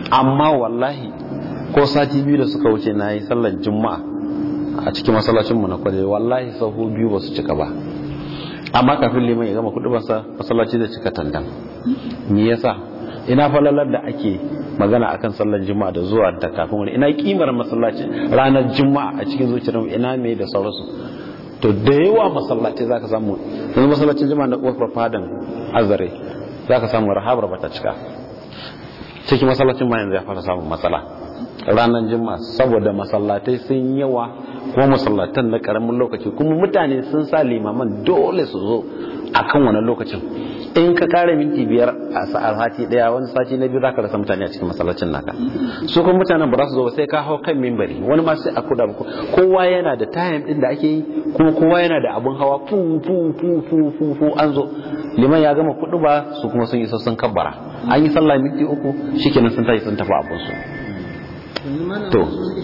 amma wallahi ko sati biyu da suka wuce na yi sallar juma'a a cikin masallacinmu na kwale wallahi sahu biyu ba su cika ba amma kafin liman ya gama kudu basa masallaci zai cika tandan me yasa ina falalar da ake magana akan sallar juma'a da zuwa da kafin wani ina kimar masallaci ranar juma'a a cikin zuciyar ina me da sauransu to da yawa masallaci zaka samu yanzu masallacin juma'a na kofar fadan azare zaka samu rahabar bata cika cikin masallacin ma yanzu ya fara samun matsala ranar juma'a saboda masallatai sun yawa kuma masallatan na karamin lokaci kuma mutane sun sa limaman dole su zo a kan wani lokacin in ka kare minti biyar a sati daya wani sati na biyu zaka rasa mutane a cikin masallacin naka su kuma mutanen ba za su zo ba sai ka hau kan mimbari wani ma sai a kuda ba kowa yana da time din da ake yi kuma kowa yana da abun hawa fu fu fu fu fu fu an zo liman ya gama kudu ba su kuma sun isa sun kabbara an yi sallah minti uku shikenan sun tashi sun tafi abun su to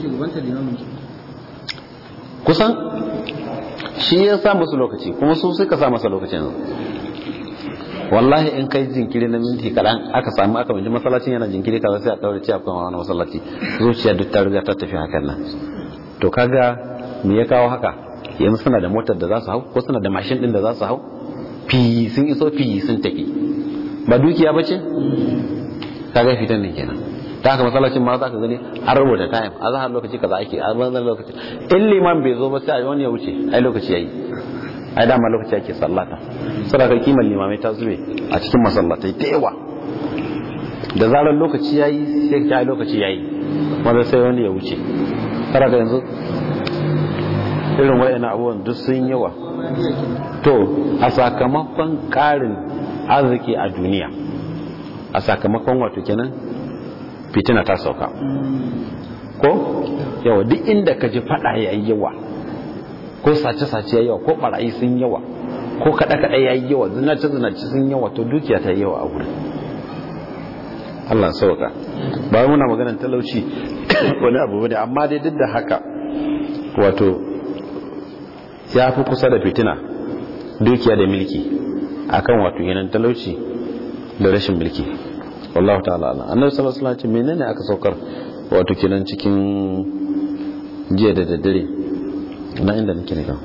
kusan shi ya sa musu lokaci kuma su suka sa masa lokacin wallahi in kai jinkiri na minti kaɗan aka samu aka binci masallacin yana jinkiri kaza sai a ɗaure ci akwai wani masallaci zuciya duk ta riga ta tafi hakan nan to kaga me ya kawo haka yanzu suna da motar da za su hau ko suna da mashin din da za su hau fi sun iso fi sun tafi ba dukiya ba ce kaga fitan ne kenan ta haka masallacin ma za ka gani an rubuta time a zahar lokaci kaza ake a banzan lokaci in liman bai zo ba sai wani ya wuce ai lokaci yayi ai dama lokaci ake sallata saboda kimar limamai ta zube a cikin masallatai da yawa da zarar lokaci yayi sai ka ai lokaci yayi wanda sai wani ya wuce saboda yanzu irin wayannan abubuwan duk sun yawa to a sakamakon karin arziki a duniya a sakamakon wato kenan fitina ta sauka ko yawa duk inda ka ji fada ya yi yawa ko sace-sace ya yawa ko barayi sun yawa ko kada-kada ya yi yawa zinace-zinace sun yawa to dukiya ta yi yawa a wurin Allah sauka ba muna maganar talauci wani abu ne amma dai duk da haka wato ya fi kusa da fitina dukiya da milki akan wato yanan talauci da rashin milki wallahu ta'ala ala annabi sallallahu alaihi wasallam menene aka saukar wato kenan cikin jiya da daddare na inda nake ne kan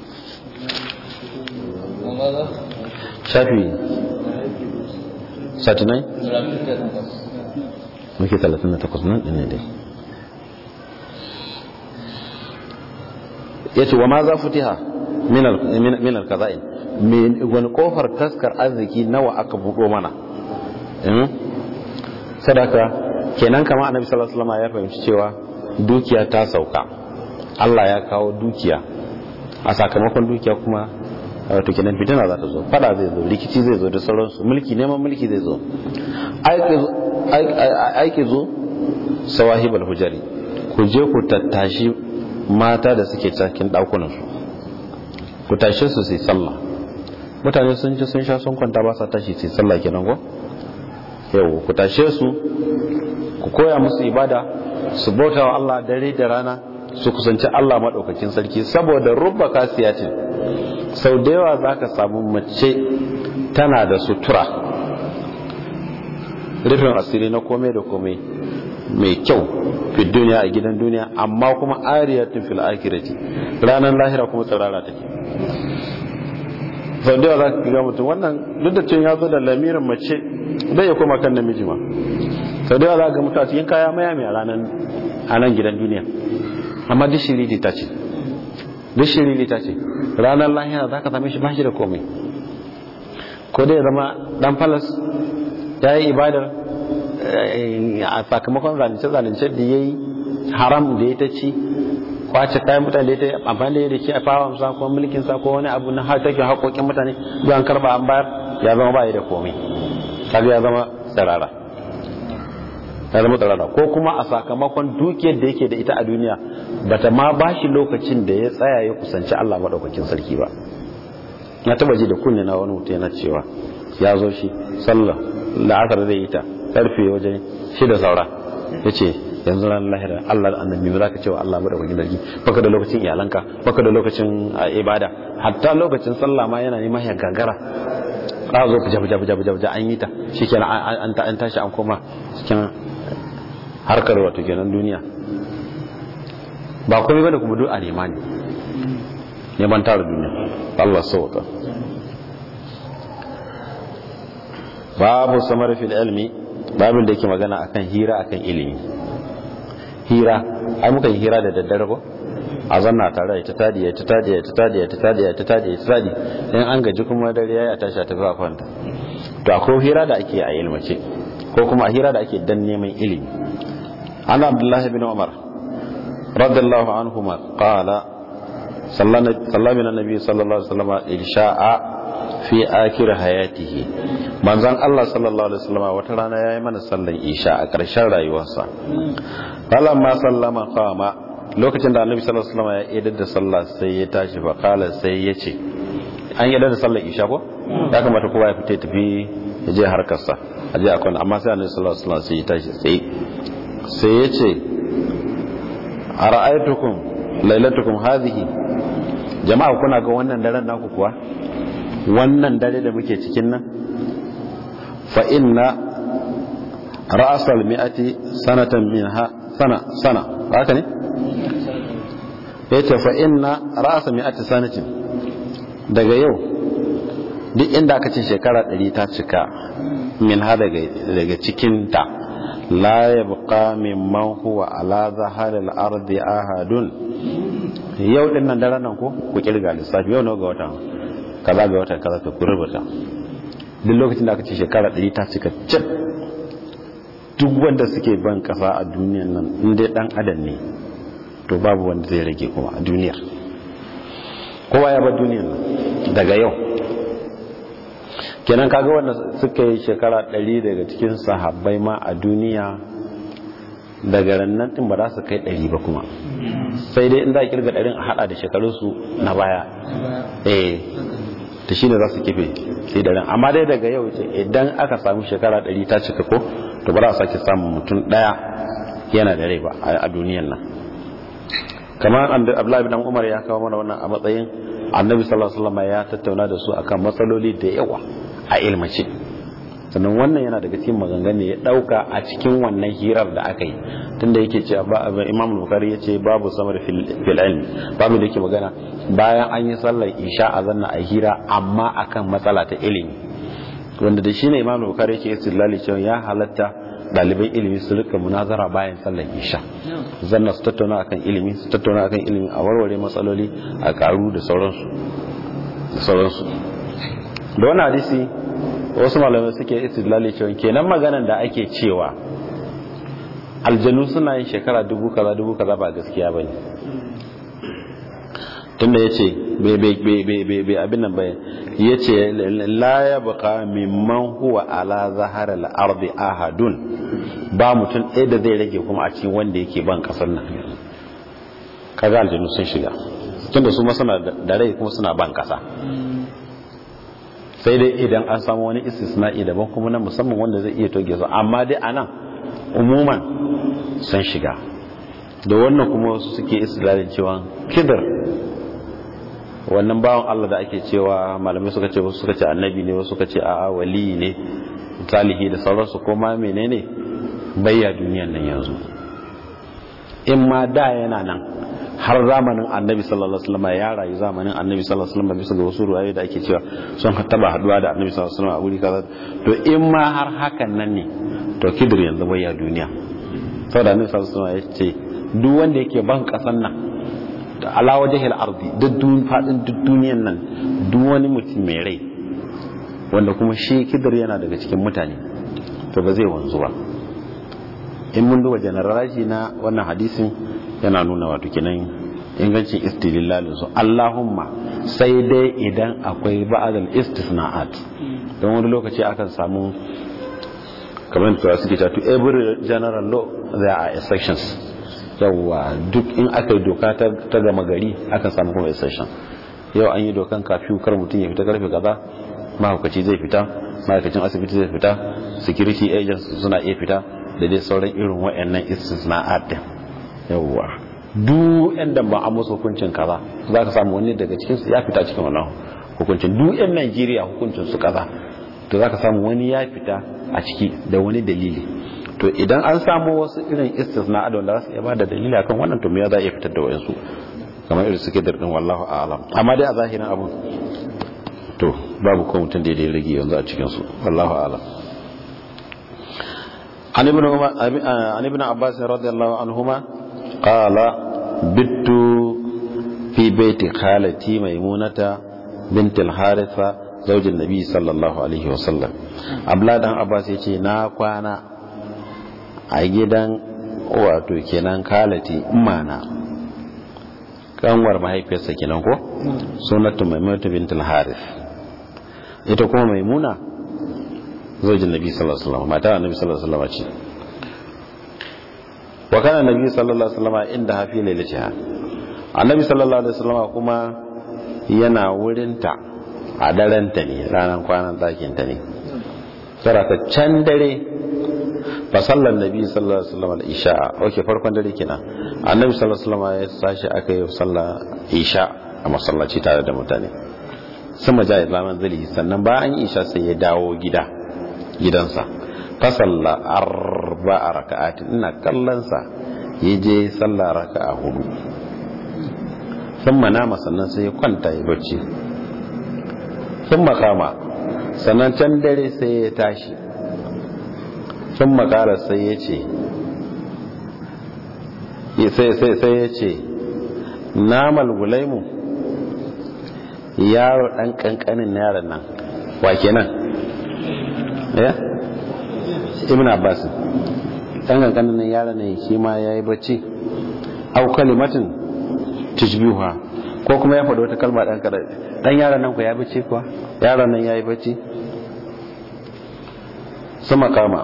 shafi 39 muke 38 nan ne dai yace wa ma za futiha min al-kaza'in wani kofar taskar arziki nawa aka buɗo mana sadaka kenan kama annabi sallallahu alaihi wasallam ya fahimci cewa dukiya ta sauka Allah ya kawo dukiya a sakamakon dukiya kuma wato kenan fitina za ta zo fada zai zo rikici zai zo da sauransu mulki neman mulki zai zo aiki zo sawahibal hujari ku je ku tattashi mata da suke cikin ɗakunansu ku tashe su sai sallah mutane sun ji sun sha sun kwanta ba sa tashi sai sallah kenan ko yau ku tashe su ku koya musu ibada su bauta wa Allah dare da rana su kusanci Allah maɗaukakin sarki saboda rubba kasiyatin sau da yawa za ka samu mace tana da sutura rufin asiri na komai da komai mai kyau fi duniya a gidan duniya amma kuma ariyatun fil akirati ranar lahira kuma tsirara take sau da yawa za ka ga mutum wannan duk da cin ya zo da lamirin mace bai ya koma kan namiji ma sau da yawa za ka ga mutum a cikin kaya maya mai a nan gidan duniya amma duk shiriri ta ce duk shiriri ta ce ranar lahira za ka same shi ba shi da komai ko dai zama dan falas ya yi ibadar a sakamakon zalunce-zalunce da ya yi haram da ya ta ci kwace kayan mutane da ya ta amfani da ya da ke a fawon sa ko mulkin sa ko wani abu na har take haƙoƙin mutane an karba an bayar ya zama ba da komai kaga ya zama tsirara ya zama tsirara ko kuma a sakamakon dukiyar da yake da ita a duniya bata ma ba shi lokacin da ya tsaya ya kusanci Allah maɗaukakin sarki ba na taba ji da kunne na wani mutum yana cewa ya zo shi sallah la'asar zai yi ta karfe wajen shida saura ya ce yanzu ran lahira Allah da annabi ba za ka cewa Allah maɗaukakin sarki baka da lokacin iyalanka baka da lokacin ibada hatta lokacin sallah ma yana neman ya gagara ka zo fuja fuja fuja fuja fuja an yi ta shikenan an tashi an koma cikin harkar wato kenan duniya ba komai bane kuma duk a nema ne neman tara duniya Allah sauka babu samar fil ilmi babin da yake magana akan hira akan ilimi hira ai muka yi hira da daddare ko a zanna tare ta tadi ta tadi ta tadi ta tadi ta tadi ta tadi in an gaji kuma dare ya tashi ta zuwa kwanta to akwai hira da ake a ilmace ko kuma a hira da ake dan neman ilimi an abdullahi bin umar radiyallahu anhuma qala sallama min annabi sallallahu alaihi wasallam isha'a fi akhir hayatihi manzon Allah sallallahu alaihi wasallam wata rana yayi mana sallan isha a ƙarshen rayuwarsa ma sallama qama lokacin da annabi sallallahu alaihi wasallam ya idar da sallah sai ya tashi fa qala sai ya ce an idar da sallar isha ko ya kamata kowa ya fita tafi ya je harkarsa a je akwai amma sai annabi sallallahu alaihi wasallam sai ya tashi sai sai ya ce ara'aytukum lailatukum hadhihi jama'a kuna ga wannan daren naku kuwa wannan dare da muke cikin nan fa inna ra'asal mi'ati sanatan minha sana sana haka ne yace fa inna ra'asa mi'ati sanatin daga yau duk inda aka ce shekara 100 ta cika min ha daga daga cikin ta la yabqa mimman huwa ala zaharil ardi ahadun yau din nan daren nan ko ku kirga lissafi yau nawa ga wata kaza ga wata kaza ka rubuta duk lokacin da aka ce shekara 100 ta cika cip duk wanda suke ban kasa a duniyan nan in dai dan adam ne to babu wanda zai rage kuma a duniyar kowa ya bar duniyar nan daga yau kenan kaga wanda suka yi shekara 100 daga cikin sahabbai ma a duniya daga rannan din ba za su kai 100 ba kuma sai dai in za a kirga ɗarin a hada da shekarunsu na baya eh ta shi ne za su kife sai da ran amma dai daga yau ce idan aka samu shekara 100 ta cika ko to ba za a sake samun mutum ɗaya yana da rai ba a duniyan nan kamar abdullahi bin umar ya kawo mana wannan a matsayin annabi sallallahu alaihi wasallam ya tattauna da su akan matsaloli da yawa a ilmace sannan wannan yana daga cikin maganganu ya dauka a cikin wannan hirar da aka yi tunda yake cewa ba imam bukhari yace babu samar fil ilmi babu da yake magana bayan an yi sallar isha a zanna a hira amma akan matsala ta ilimi wanda da shine imam bukhari yake istilali cewa ya halatta ɗaliban ilimi su rika munazara bayan sallar isha zanna su tattauna akan ilimi su tattauna akan ilimi a warware matsaloli a karu da sauransu da sauransu da wani hadisi wasu malamai suke istidlali cewa kenan maganan da ake cewa aljanu suna yin shekara dubu kaza dubu kaza ba gaskiya bane tunda yace bai bai bai bai abin nan bai yace la yabqa mimman huwa ala zahar al-ardi ahadun ba mutum ɗaya da zai rage kuma a cikin wanda yake ban kasar nan kaga aljanu sun shiga tunda su ma suna da rai kuma suna ban kasa sai dai idan an samu wani istisna'i daban kuma na musamman wanda zai iya toge su amma dai anan umuman sun shiga da wannan kuma wasu suke islalin cewa kidar wannan bawan Allah da ake cewa malamai suka ce wasu suka ce annabi ne wasu suka ce a'a wali ne salihi da sauransu ko ma menene bayya duniyan nan yanzu in ma da yana nan har zamanin annabi sallallahu alaihi wasallam ya rayu zamanin annabi sallallahu alaihi wasallam bisa ga wasu ruwaye da ake cewa sun taba haduwa da annabi sallallahu alaihi wasallam a wuri kaza to in ma har hakan nan ne to kidir yanzu bayya duniya saboda annabi sallallahu alaihi wasallam ya ce duk wanda yake ban kasan nan da ala wajhil ardi duk dun fadin duk duniyan nan duk wani mutum mai rai wanda kuma shi kidir yana daga cikin mutane to ba zai wanzu ba in mun duba generalaji na wannan hadisin yana nuna wato kenan ingancin istililalin su Allahumma sai dai idan akwai ba'adal istisna'at don wani lokaci akan samu kamar da suke cewa to every general law there are exceptions yawa duk in aka yi doka ta gama gari akan samu kuma exception yau an yi dokan kafiyu kar mutum ya fita karfe kaza mahaukaci zai fita ma'aikacin asibiti zai fita security agents suna iya fita da dai sauran irin waɗannan istisna'at din yawwa duk yan da ba a musu hukuncin kaza za ka samu wani daga cikin su ya fita cikin wannan hukuncin duk yan Najeriya hukuncin su kaza to za ka samu wani ya fita a ciki da wani dalili to idan an samu wasu irin istisna da wanda za su iya bada dalili akan wannan to me za a iya fitar da wayansu kamar irin suke da din wallahu a'lam amma dai a zahirin abun to babu ko mutum da ya rage yanzu a cikin su wallahu a'lam an ibn umar an ibn abbas radiyallahu anhuma qala bittu fi baiti khalati maimunata bint al-haritha zaujin nabi sallallahu alaihi wasallam abla dan abbas yace na kwana a gidan wato kenan kalati imana kanwar mahaifiyarsa kenan ko sunatu maimunatu bint al-harith ita kuma maimuna zaujin nabi sallallahu alaihi wasallam mata annabi sallallahu alaihi wasallam ce wa kana nabi sallallahu alaihi wasallam inda hafi lailatiha annabi sallallahu alaihi wasallam kuma yana wurinta a daren ta ne ranar kwanan ɗakin ta ne tsara ta can dare fa sallar nabi sallallahu alaihi wasallam al-isha okay farkon dare kenan annabi sallallahu alaihi wasallam ya sashi aka yi sallar isha a masallaci tare da mutane sama ja islaman zali sannan bayan isha sai ya dawo gida gidansa fa salla arba'a raka'atin ina kallon sa yaje sallah raka'a hudu thumma nama sannan sai ya kwanta ya bacci sun makama sannan can dare sai ya tashi sun makara sai ya ce sai ya ce namal gulaimu yaro ɗan ƙanƙanin yaron nan wa kenan ya ibn abbas ɗan ƙanƙanin yaron nan shi ma ya yi bacci au kalimatin tishbiha ko kuma ya faɗi wata kalma ɗan kaɗai ɗan yaron nan ku ya bacci kuwa yaron nan ya yi bacci sama kama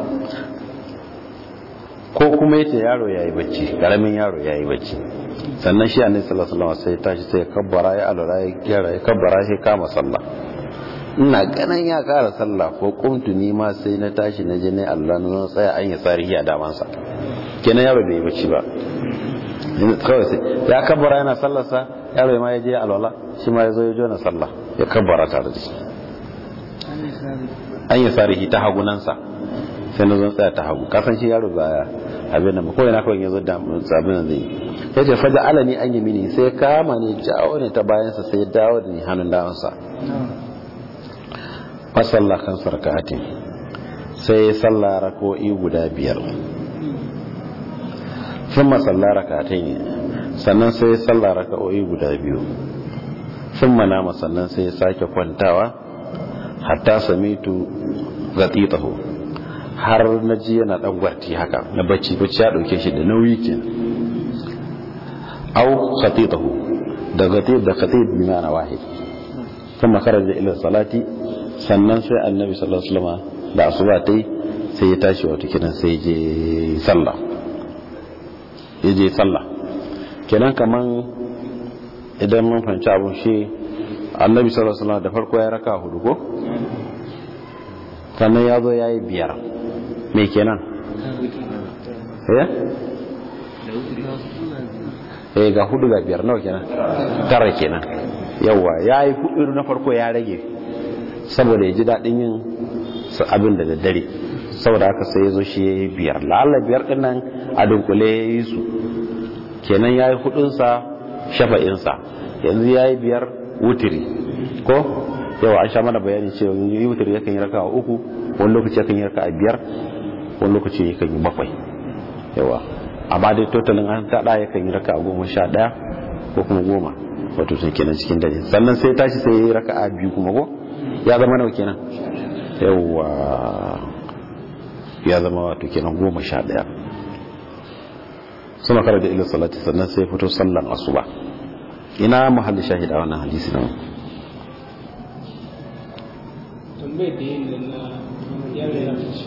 ko kuma yace yaro ya yi bacci ƙaramin yaro ya yi bacci sannan shi annabi sallallahu alaihi wasallam sai tashi sai ya kabbara ya alura ya gyara ya kabbara sai kama sallah ina ganin ya ƙara sallah ko kuntu ni ma sai na tashi na je ne Allah na tsaya an yi tsarihi a damansa kenan yaro bai yi bacci ba kawai sai ya kabbara yana sallarsa yaro ma ya je alwala shi ma ya zo ya jona sallah ya kabbara tare da shi an yi sarihi ta hagunansa sai na zo tsaya ta hagu kasan shi yaro ba abin nan ko yana kawai ya zo da abin nan zai ya ce faja alani an yi mini sai kama ne jawo ne ta bayansa sai ya dawo da ni hannun dawansa fasalla kan sarkatin sai ya salla rako'i guda biyar sun masalla rakatai ne sannan sai ya salla raka'o'i guda biyu sun manama sannan sai ya sake kwantawa hatta samitu gatitahu har na ji yana dan gwarti haka na bacci bacci ya dauke shi da nauyi ke au khatitahu da gatit da khatit bi ma'ana wahid kuma kharaja ila salati sannan sai annabi sallallahu alaihi wasallam da asuba tai sai ya tashi wato kidan sai je sallah ya je sallah kenan kaman idan mun fahimci abun shi annabi sallallahu alaihi wasallam da farko ya raka hudu ko sannan ya zo ya yi biyar me kenan ya eh ga hudu ga biyar nawa kenan tara kenan yawa ya yi hudu na farko ya rage saboda ya ji daɗin yin abin da daddare saboda haka sai ya zo shi ya yi biyar la'alla biyar ɗin nan a dunkule ya yi su kenan ya yi hudunsa shafa'insa yanzu ya yi biyar wutiri ko yawa an sha mana bayani cewa yi wutiri yakan yi raka a uku wani lokaci yakan yi raka a biyar wani lokaci yakan yi bakwai yawa amma dai totalin an taɗa yakan yi raka a goma sha ɗaya ko kuma goma wato sun kenan cikin dare sannan sai tashi sai ya yi raka a biyu kuma ko ya zama nawa kenan yawa ya zama wato kenan goma sha ɗaya suna kara da ilin salati sannan sai fito sallan asuba ina mahalli shahida wannan hadisi nan tambayar da yin nan na yaro ya fice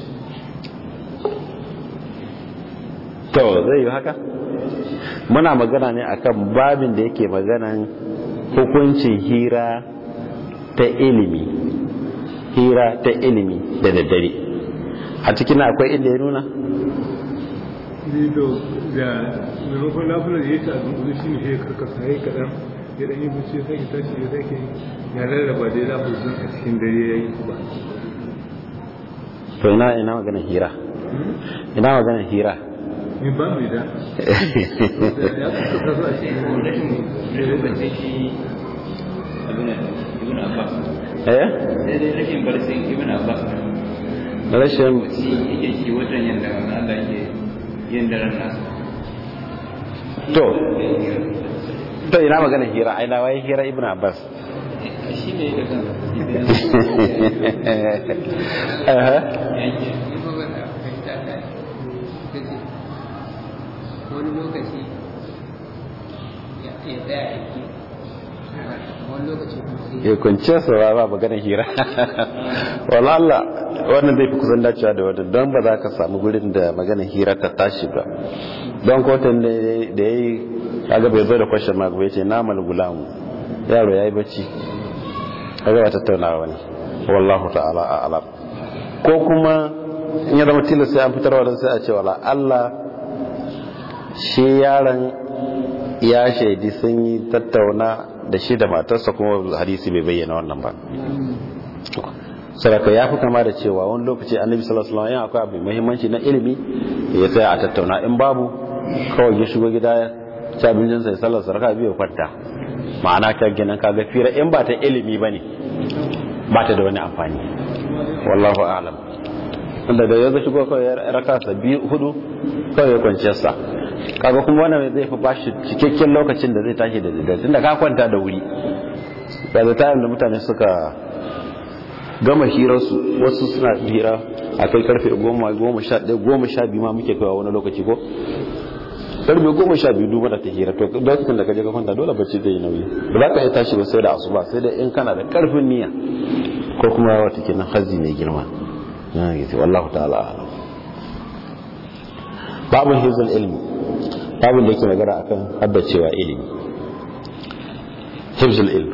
to zai yi haka muna magana ne akan babin da yake maganan hukuncin hira ta ilimi hira ta ilimi da daddare a cikin akwai inda ya nuna lido da maimakon lafiya da ya ta azumuni shi ne ya karkasa ya yi kaɗan ya ɗan yi bacci ya sake tashi ya sake ya rarraba dai lafiya a cikin dare ya yi ba to ina ina maganin hira ina maganar hira ni ba mu da ya kuka kasu a shi lokacin shi abin ibn abbas eh sai dai rashin barcin ibn abbas rashin shi yake shi wajen yadda Allah ke yin daren nasa to to ina maganar hira ai na waye hira ibn abbas shi ne da kan Aha. yanke ni ba ban fahimta ta ita ce wani lokaci ya ya tsaya aiki wani lokaci kuma sai ya kunce su ba ba maganar hira wala Allah wannan zai fi kusan dacewa da wannan don ba za ka samu gurin da maganar hira ta tashi ba don kotun da ya yi kaga bai zo da kwashe mark bai ce namal gulamu yaro ya yi bacci kaga ba tattaunawa ne wallahu ta'ala a alam ko kuma in ya zama tilas sai an fitarwa don sai a ce wala Allah shi yaron ya shaidi sun yi tattauna da shi da matarsa kuma hadisi bai bayyana wannan ba saraka ya fi kama da cewa wani lokaci annabi sallallahu alaihi wasallam akwai abu muhimmanci na ilimi ya tsaya a tattauna in babu kawai ya shigo gida ya ci abincin sai sallar saraka biyu kwanta ma'ana ka gina ka ga fira in ba ta ilimi bane ba ta da wani amfani wallahu a'lam inda da yanzu shigo kawai ya raka sa biyu hudu kawai ya kwanciyar sa kaga kuma wannan zai fi bashi cikakken lokacin da zai tashi da daddare tunda ka kwanta da wuri da da tayin da mutane suka gama hirarsu wasu suna hira a kai karfe goma goma sha ɗaya goma sha biyu ma muke kaiwa wani lokaci ko karfe goma sha biyu duba da ta hira to lokacin da ka je ka kwanta dole bacci zai yi nauyi ba za ka iya tashi ba sai da asuba sai da in kana da karfin niyya ko kuma wata kenan hazi mai girma na yi wallahu ta'ala a'lam babu hizul ilmi babu da yake magana akan haddacewa ilimi hizul ilmi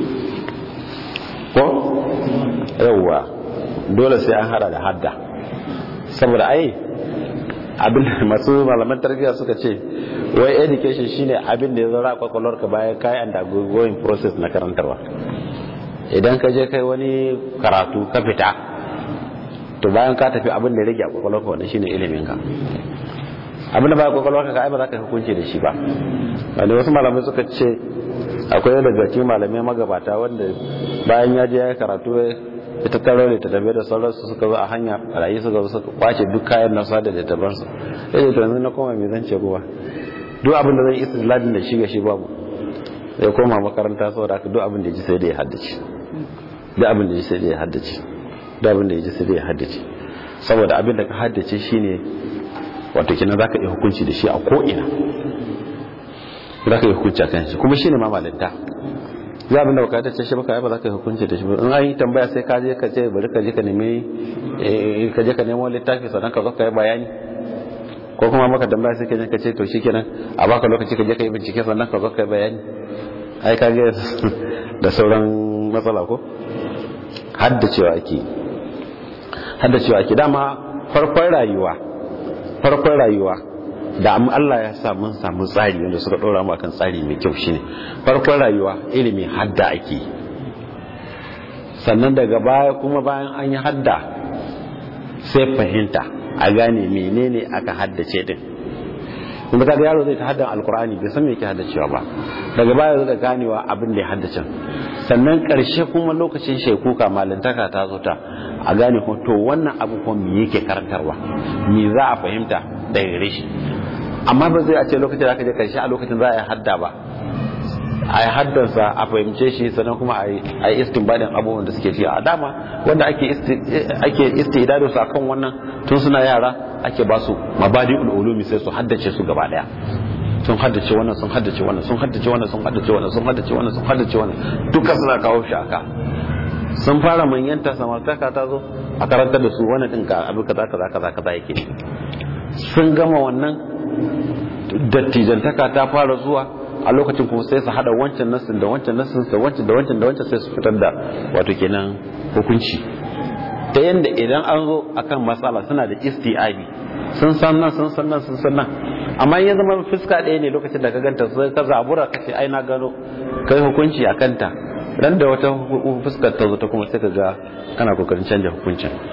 ko yawwa dole sai an hada da hadda saboda ai abin da masu malaman tarbiyya suka ce wai education shine abin da ya zara kwakwalwar ka bayan kai and going process na karantarwa idan ka je kai wani karatu ka fita to bayan ka tafi abin da ya rage a kwakwalwar ka wannan shine ilimin ka abin da ba kwakwalwar ka ai ba za ka hukunci da shi ba wanda wasu malamai suka ce akwai daga cikin malamai magabata wanda bayan ya je ya karatu ya tattaro ne ta tafiye da sauransu suka zo a hanya rayu suka zo suka kwace duk kayan nasa da littafansu ya ce to yanzu na koma mai zance kowa duk abin da zai isa ladin da shi ga shi babu ya koma makaranta saboda haka duk abin da ya ji sai da ya haddace duk abin da ya ji sai da ya haddace duk abin da ya ji sai da ya haddace saboda abin da ka haddace shine wato kenan zaka iya hukunci da shi a ko ina zaka iya hukunci a kan shi kuma shine ma malinta za abin da baka dace shi baka ba za ka hukunci da shi in an yi tambaya sai ka je ka ce bari ka je ka nemi ka je ka nemo littafi sannan ka zo ka yi bayani ko kuma maka tambaya sai ka je ka ce to shikenan a baka lokaci ka je ka yi bincike sannan ka zo ka yi bayani ai ka ga da sauran matsala ko haddacewa ake haddacewa ake dama farkon rayuwa farkon rayuwa da Allah ya sa mun samu tsari wanda suka ɗora mu akan tsari mai kyau shine farkon rayuwa ilimi hadda ake sannan daga baya kuma bayan an yi hadda sai fahimta a gane menene aka haddace din kuma kaga yaro zai ta haddan alkur'ani bai san me yake haddacewa ba daga baya zai ganewa abin da ya haddace sannan karshe kuma lokacin shekuka malintaka ta zo ta a gane ko to wannan abu kuma me yake karantarwa me za a fahimta daga gare shi amma ba zai a ce lokacin da aka je karshe a lokacin za a yi hadda ba a yi haddansa a fahimce shi sannan kuma a yi istinbadin abubuwan da suke ci a dama wanda ake istidado su akan wannan tun suna yara ake ba su mabadi ulumi sai su haddace su gaba daya sun haddace wannan sun haddace wannan sun haddace wannan sun haddace wannan sun haddace wannan sun haddace wannan duka suna kawo shi aka sun fara manyanta samartaka ta zo a karantar da su wannan din ka abu kaza kaza kaza kaza yake sun gama wannan dattijantaka ta fara zuwa a lokacin kuma sai su hada wancan nasin da wancan nasin da wancan da wancan da wancan sai su fitar da wato kenan hukunci ta yanda idan an zo akan matsala suna da isti'abi sun san nan sun san nan sun san nan amma ya zama fuska ɗaya ne lokacin da ka ganta sai ka zabura ka ce ai na gano kai hukunci a kanta ran da wata fuskar ta zo ta kuma sai ka ga kana kokarin canja hukuncin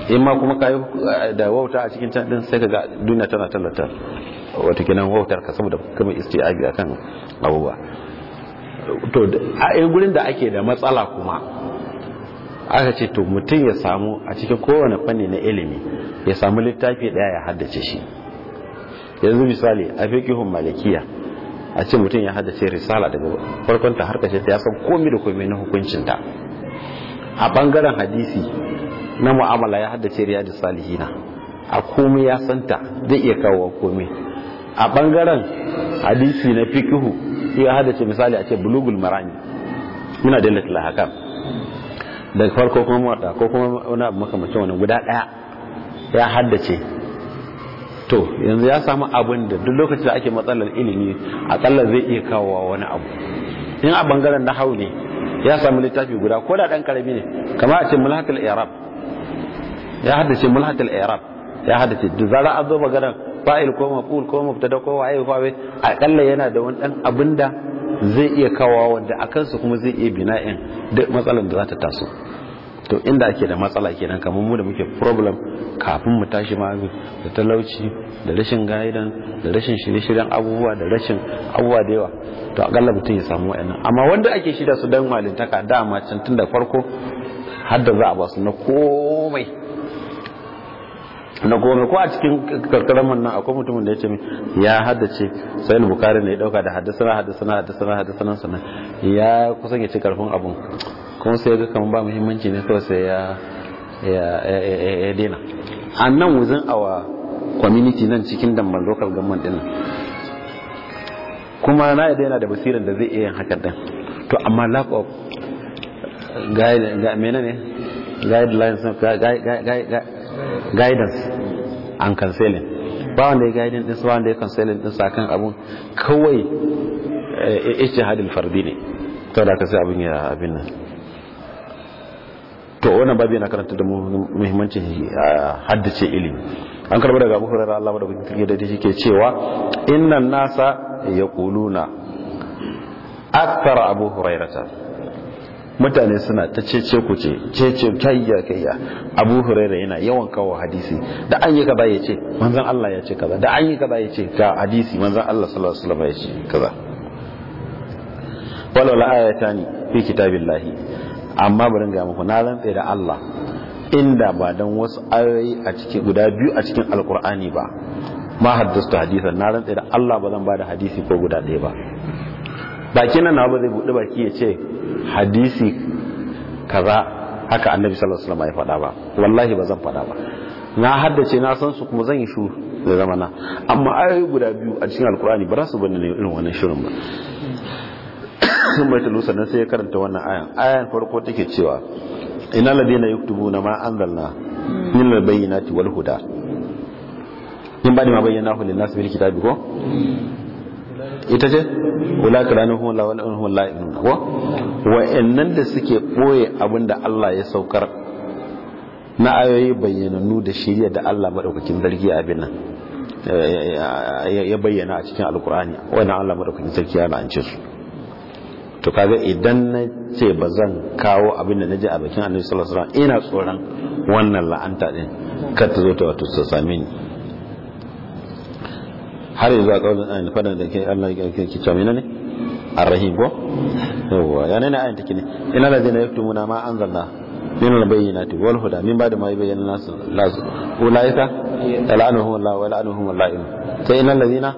in ma kuma kayi da wauta a cikin can din sai ka ga duniya tana tallata wata kinan wautar ka saboda kuma istiabi akan abubuwa to a yin gurin da ake da matsala kuma aka ce to mutum ya samu a cikin kowane fanni na ilimi ya samu littafi daya ya haddace shi yanzu misali a fiqhun malikiya a ce mutum ya haddace risala daga farkon ta har kashe ta ya san komai da komai na hukuncin ta a bangaren hadisi na mu'amala ya haddace riyadus salihina a komai ya santa zai iya kawo komai a bangaren hadisi na fiqhu ya haddace misali a ce bulugul marami muna da latil hakam daga farko kuma mota ko kuma wani abu makamacin wani guda daya ya haddace to yanzu ya samu abin da duk lokacin da ake matsalar ilimi akalla zai iya kawo wani abu in a bangaren na hau ne ya samu littafi guda ko da dan karami ne kamar a ce mulhatul i'rab ya haddace mulhatul i'rab ya haddace da zara an zo maganar fa'il ko maf'ul ko mubtada ko waye ko waye akalla yana da wani dan abinda zai iya kawo wanda akan su kuma zai iya bina'in duk matsalar da za ta taso to inda ake da matsala kenan kamar mu da muke problem kafin mu tashi ma da talauci da rashin gaidan da rashin shirye-shiryen abubuwa da rashin abubuwa da yawa to akalla mutum ya samu wa'annan amma wanda ake shida su dan malintaka dama can tun da farko har da za a ba su na komai na gome ko a cikin karkarar man nan akwai mutumin da ya ce ya haddace sai bukari ne ya dauka da haddasana haddasana haddasana haddasana sannan ya kusan ya ci karfin abun kuma sai ga kamar ba muhimmanci ne kawai sai ya ya dena a nan wuzin awa community nan cikin damban local government din kuma na yadda yana da basirar da zai iya yin hakan din to amma lack of menene guidelines guidance and counseling ba wanda ya guidance din ba wanda ya counseling din sakan abun kawai ijtihadul fardi ne to da ka sai abin ya abin nan to wannan babu yana karanta da muhimmancin haddace ilimi an karba daga Abu Hurairah Allah madaukakin sarki da shi ke cewa innan nasa yaquluna akthar Abu Hurairah mutane suna ta cece ku ce cece kayya kayya Abu Hurairah yana yawan kawo hadisi da an yi kaza ya ce manzon Allah ya ce kaza da an yi kaza ya ce ga hadisi manzon Allah sallallahu alaihi wasallam ya ce kaza wala la ayatani fi kitabillahi amma bari ga muku na rantse da Allah inda ba dan wasu ayoyi a cikin guda biyu a cikin alkur'ani ba ma haddastu hadisan na rantse da Allah ba zan bada hadisi ko guda ɗaya ba baki nan na ba zai buɗe baki ya ce hadisi kaza haka annabi sallallahu alaihi wasallam ya faɗa ba wallahi ba zan faɗa ba na haddace na san su kuma zan yi shu da zamana amma ayoyi guda biyu a cikin alkur'ani ba za su bani ne irin wannan shirin ba sun bai talu sannan sai ya karanta wannan ayan ayan farko take cewa ina ladina yuktubuna ma anzalna min albayyinati wal huda min ba'di ma bayyanahu lin nas bil kitabi ko ita ce ulaka lanuhum la walahum la ilaha ko wa'annan da suke boye abinda Allah ya saukar na ayoyi bayyananu da shirya da Allah madaukakin zargi abin nan ya bayyana a cikin alkur'ani wannan Allah madaukakin sarki ya la'ance su to kaga idan na ce ba zan kawo abin da naji a bakin annabi sallallahu alaihi wasallam ina tsoron wannan la'anta din kar ta zo ta wato ta same ni har yanzu a kaulin ayin fadan da ke Allah ya ke cewa menene arrahim ko yawa ya ne ayin take ne ina da zai yaktumuna ma anzalna min albayyinati wal huda min ba'da ma bayyana nas las ulaika la'anuhum Allah wa la'anuhum al-la'in sai innal ladina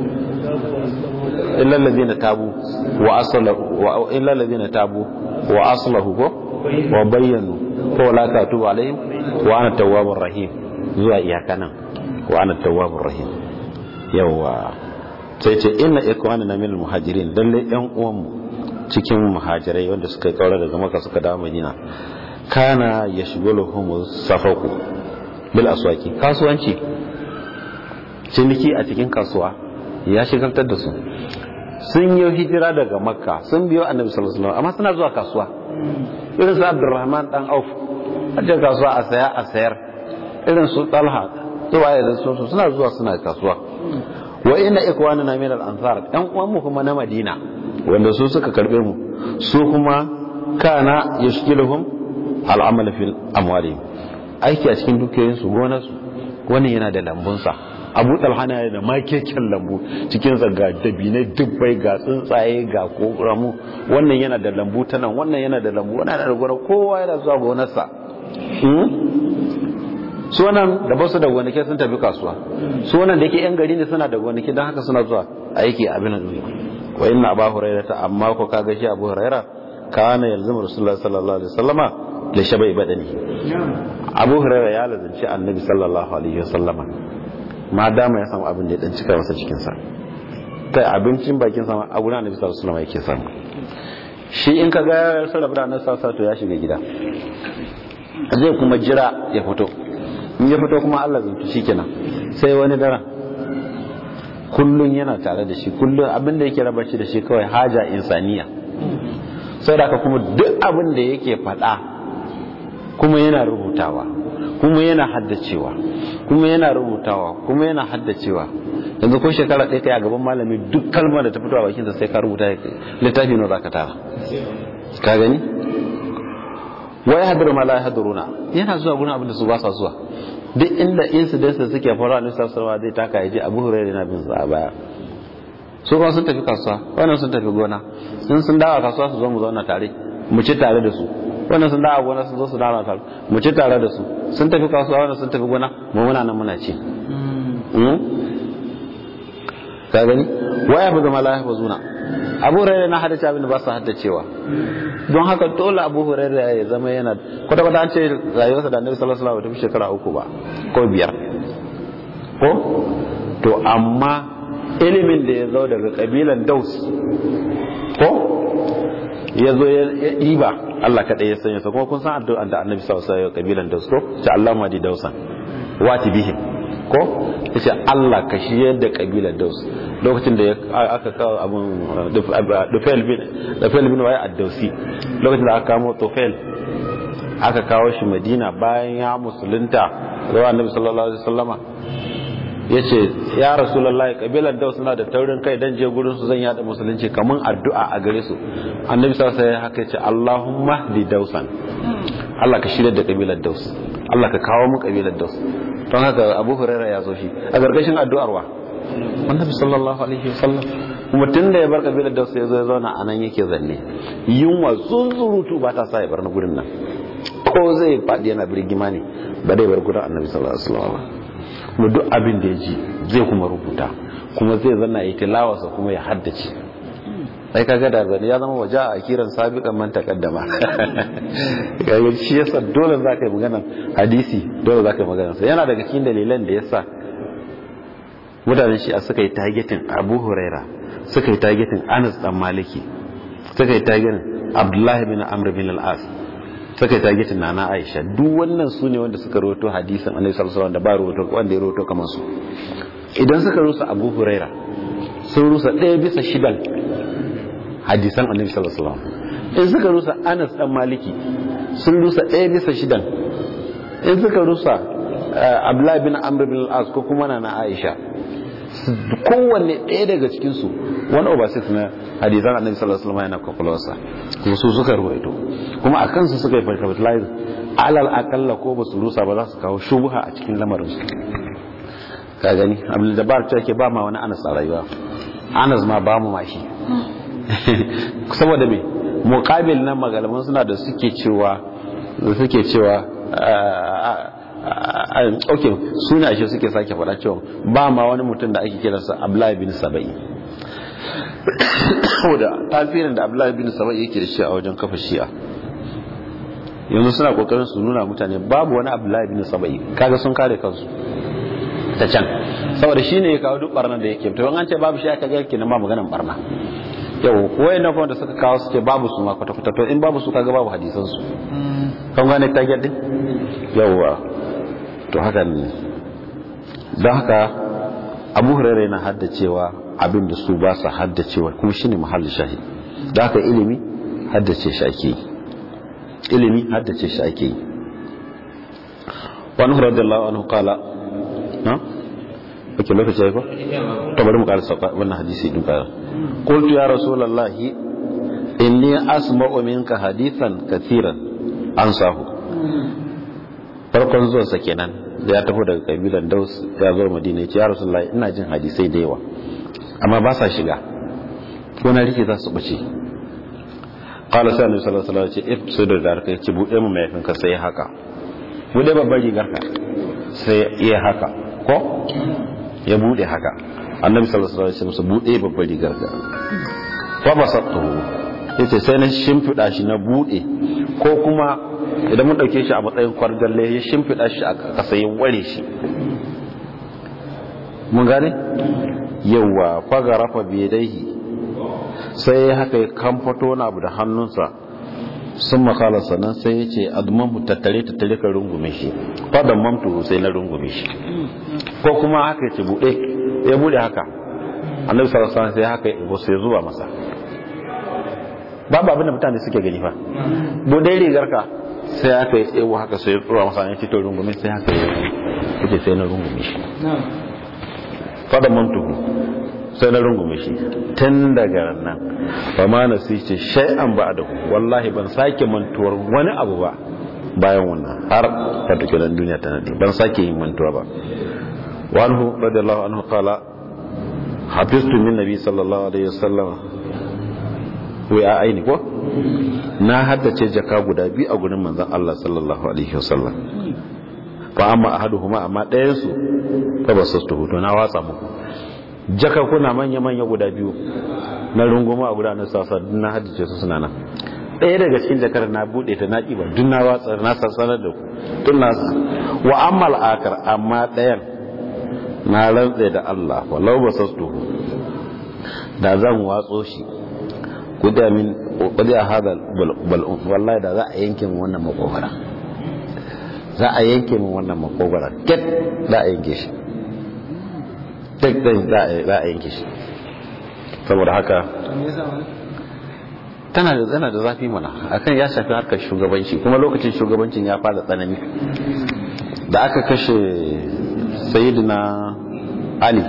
illa alladhina tabu wa aslahu wa illa alladhina tabu wa aslahu ko wa bayyanu ko la tatubu alaihim wa ana tawwabur rahim zuwa iyaka nan wa ana tawwabur rahim yawa sai ce inna ikwanana min muhajirin lalle yan uwan mu cikin muhajirai wanda suka kaura daga maka suka dawo madina kana yashghuluhum safaku bil aswaki kasuwanci ciniki a cikin kasuwa ya shigantar da su sun yi hijira daga makka sun biyo annabi sallallahu alaihi wasallam amma suna zuwa kasuwa irin su abdurrahman dan auf a cikin kasuwa a saya a sayar irin su talha zuwa ya su suna zuwa suna kasuwa wa inna ikwanana min al-ansar dan uwan mu kuma na madina wanda su suka karbe mu su kuma kana yashkiluhum al-amal fil amwali aiki a cikin dukiyoyinsu gonarsu wani yana da lambunsa abu talhana yana da makeken lambu cikin zaga dabinai dubbai ga tsuntsaye ga koramu wannan yana da lambu ta nan wannan yana da lambu wannan yana da gona kowa yana zuwa gonarsa su wannan da basu da gonake sun tafi kasuwa su wannan da yake yan gari ne suna da gonake don haka suna zuwa aiki abin da wa inna abu hurairah ta amma ko kaga shi abu hurairah kana yalzamu rasulullah sallallahu alaihi wasallama da shabai badani abu hurairah ya lazanci annabi sallallahu alaihi wasallama ma dama ya samu abin da ya dan cika masa cikin sa kai abincin bakin sa a gurin annabi sallallahu alaihi wasallama yake samu shi in ka ga ya sarrafa da annabi sallallahu alaihi to ya shiga gida zai kuma jira ya fito in ya fito kuma Allah zantu shikenan sai wani daren kullun yana tare da shi kullun abin da yake raba shi da shi kawai haja insaniya sai da kuma duk abin da yake faɗa kuma yana rubutawa kuma yana haddacewa kuma yana rubutawa kuma yana haddacewa yanzu ko shekara ɗaya kai a gaban malami duk kalmar da ta fito a bakinsa sai ka rubuta littafi nawa zaka tara ka gani wai hadiru ma la haduruna yana zuwa gurin abin da su ba sa zuwa duk inda incidents da suke faruwa a nisa sarwa zai taka yaje abu hurairu yana bin su a baya su kuma sun tafi kasuwa wannan sun tafi gona sun sun dawo kasuwa su zo mu zauna tare mu ci tare da su wannan sun dawo gona su zo su dawo tare mu ci tare da su sun tafi kasuwa wannan sun tafi gona mu muna nan muna ci ka gani waya fi zama lahi zuna abu hurairu na haddace abin da ba su haddacewa don haka dole abu hurairu ya zama yana kwata kwata an ce rayuwarsa da annabi sallallahu alaihi wasallam ta shekara uku ba ko biyar ko to amma ilimin da ya zo daga kabilan daus ko ya zo ya ɗiba Allah kaɗai ya sanya sa kuma kun san addu'an da annabi sallallahu alaihi wasallam kabilan daus ko ta Allah ma di dausan wati bihim ko yace Allah ka shiyar da kabilar Daus lokacin da aka kawo abun Dufail bin Dufail bin Wai ad-Dausi lokacin da aka kamo Tufail aka kawo shi Madina bayan ya musulunta zuwa Annabi sallallahu alaihi wasallama yace ya Rasulullahi kabilar Daus suna da taurin kai dan je gurin su zan yada musulunci kaman addu'a a gare su Annabi sallallahu alaihi wasallam haka yace Allahumma di Dausan Allah ka shirya da kabilar Daus Allah ka kawo mu kabilar Daus don haka abu huraira ya zo shi a gargashin addu'ar wa annabi sallallahu alaihi wasallam kuma tun da ya bar kabilar da sai zo ya zauna a nan yake zanne yunwa zunzurutu ba ta sa ya bar na gurin nan ko zai faɗi yana birgima ne ba dai bar gurin annabi sallallahu alaihi wasallam kuma duk abin da ya ji zai kuma rubuta kuma zai zanna ya tilawarsa kuma ya haddace sai kaga da zane ya zama waje a kiran sabiqan man taqaddama kaga shi yasa dole za ka yi magana hadisi dole za ka yi magana sa yana daga cikin dalilan da yasa mutanen shi a suka yi targetin Abu Huraira suka yi targetin Anas dan Maliki suka yi targetin Abdullahi bin Amr bin al-As suka yi targetin Nana Aisha duk wannan su ne wanda suka rawaito hadisin Annabi sallallahu alaihi wasallam da ba rawaito wanda ya rawaito kamar su idan suka rusa Abu Huraira sun rusa ɗaya bisa shidan hadisan annabi sallallahu alaihi wasallam in suka rusa Anas dan Maliki sun rusa ɗaya bisa shidan in suka rusa Abdullah bin Amr bin al-As ko kuma na Aisha kowanne ɗaya daga cikin su one over six na hadisan annabi sallallahu alaihi wasallam yana kwakwalwarsa kuma su suka ruwaito kuma a kansu suka yi capitalize alal akalla ko ba su rusa ba za su kawo shubha a cikin lamarin su ka gani Abdul Jabbar ce ke ba ma wani Anas a rayuwa Anas ma ba mu mashi saboda me muqabil nan magalaman suna da suke cewa da suke cewa ok suna shi suke sake faɗa cewa ba ma wani mutum da ake kiransa Abdullahi bin Sabai saboda tasirin da Abdullahi bin Sabai yake da shi a wajen kafa shi'a yanzu suna kokarin su nuna mutane babu wani Abdullahi bin Sabai kaga sun kare kansu ta can saboda shi ne ya kawo duk barnar da yake to an ce babu shi aka ga kenan ba maganan barna yau wayan nan da suka kawo su ce babu su ma kwata kwata to in babu su kaga babu hadisan su kan gane ta din yawa to haka ne don haka abu hurairu yana haddacewa abin da su ba su haddacewa kuma shine mahallin shahid da haka ilimi haddace shi ake yi ilimi haddace shi ake yi wani radiyallahu anhu qala na ake lokaci ya ko to bari mu ƙara sauka wannan hadisi din ka qultu ya rasulullahi inni asma'u minka hadithan kathiran ansahu farkon zuwansa kenan da ya tafi daga kabilan daus ya zo madina ya ce ya rasulullahi ina jin hadisai da yawa amma ba sa shiga ko na rike za su bace qala sai annabi sallallahu alaihi wasallam ya ce if su da darka ya ce bude mu mayafin ka sai haka bude babbar rigar ka sai iya haka ko ya bude haka annabi sallallahu alaihi wasallam ya ce bude babbar rigar ka fa basattuhu yace sai na shimfida shi na bude ko kuma idan mun dauke shi a matsayin kwargalle ya shimfida shi a kasa ya ware shi mun gane yawa fagarafa biyadaihi sai haka ya kamfato na abu da hannunsa sun makala sannan sai ya ce admamu tattare tattare ka rungume shi fadan mamtu sai na rungume shi ko kuma haka ya ce bude ya bude haka annabi sallallahu alaihi wasallam sai haka ya sai zuwa masa babu abin da mutane suke gani fa bude rigar ka sai aka yi tsewo haka sai ya tsura masa ya ce to rungume sai haka ya ce sai na rungume shi fadan mamtu sai na rungume shi tun daga nan ba ma na su ce shay'an ba da wallahi ban sake mantuwar wani abu ba bayan wannan har ta tuke nan duniya ta nadi ban sake yin mantuwa ba wa anhu radiyallahu anhu qala hafiztu min nabi sallallahu alaihi wasallam wai a aini ko na haddace jaka guda biyu a gurin manzon Allah sallallahu alaihi wasallam fa amma ahaduhuma amma ɗayan su fa basastu to na watsa muku jaka kuna manya-manya guda biyu na runguma a gudanar sasa na hadice su suna nan ɗaya daga cikin jakar na buɗe ta na ƙiba duk na watsa na sassanar da ku tun na wa ammal akar amma ɗayan na rantse da Allah walau ba sastu da zan watso shi kuda min kuda hada bal'un wallahi da za a yanke min wannan makogara za a yanke min wannan makogara ket za a yanke shi duk ɗin za a yanke shi saboda haka tana da zana da zafi mana akan ya shafi harkar shugabanci kuma lokacin shugabancin ya fara tsanani da aka kashe sayidina ali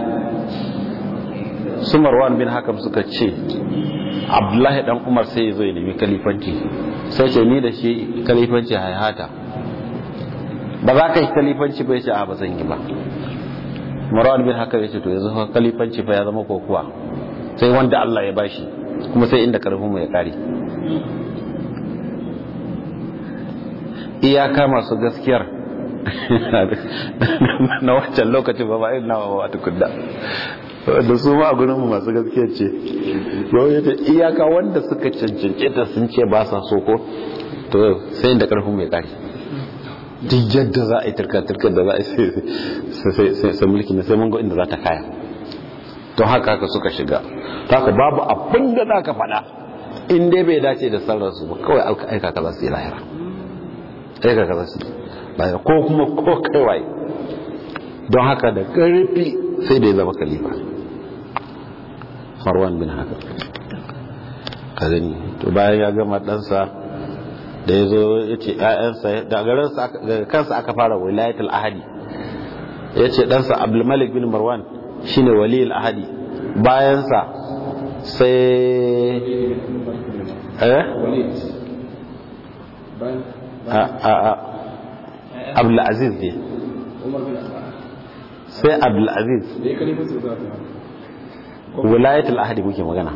su marwan bin hakam suka ce abdullahi dan umar sai ya zo ya nemi kalifanci sai ce ni da shi kalifanci haihata ba za ka yi kalifanci ba ya ce a ba zan yi ba marwan bin haka yace to yanzu kalifanci fa ya zama kokuwa sai wanda Allah ya bashi kuma sai inda karfin mu ya kare iyaka masu gaskiyar na wancan lokacin ba ba irin nawa ba tukunna da su ma a gurin mu masu gaskiyar ce yau yace iyaka wanda suka cancance ta sun ce ba sa so ko to sai inda karfin mu ya kare duk yadda za a yi turka-turka da za a yi sai mulki na sai mun inda za ta kaya don haka haka suka shiga ta haka babu abin da za ka faɗa in dai bai dace da sararsu ba kawai aika ka za su yi lahira aika ka za su yi lahira ko kuma ko kaiwaye don haka da ƙarfi sai da ya zama kalifa marwan bin haka ka gani to bayan ya gama ɗansa da ya zo ya ce ‘ya'yansa da kansa aka fara wilayatul ahadi ya ce ɗansa abdulmalik bin marwan shine waliyul ahadi bayansa sai eh abdulaziz ne sai abdulaziz wilayatul ahadi muke magana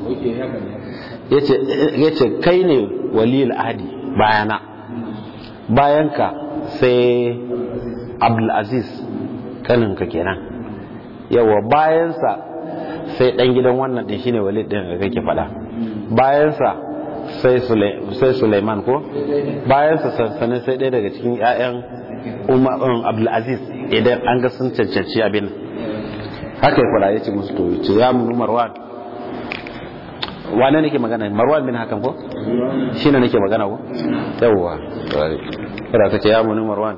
ya ce kai ne waliyul ahadi bayana bayanka sai abdulaziz kaninka kenan yawa bayansa sai dan gidan wannan din shine walid din da kake fada bayansa sai sai Sulaiman ko bayansa sansanin sai ɗaya daga cikin ƴaƴan Umar Abdulaziz idan an ga sun cancanci abin haka ya fara yace musu to yace ya mun Marwan wane nake magana Marwan bin hakan ko shine nake magana ko yawwa kada kace ya mun Marwan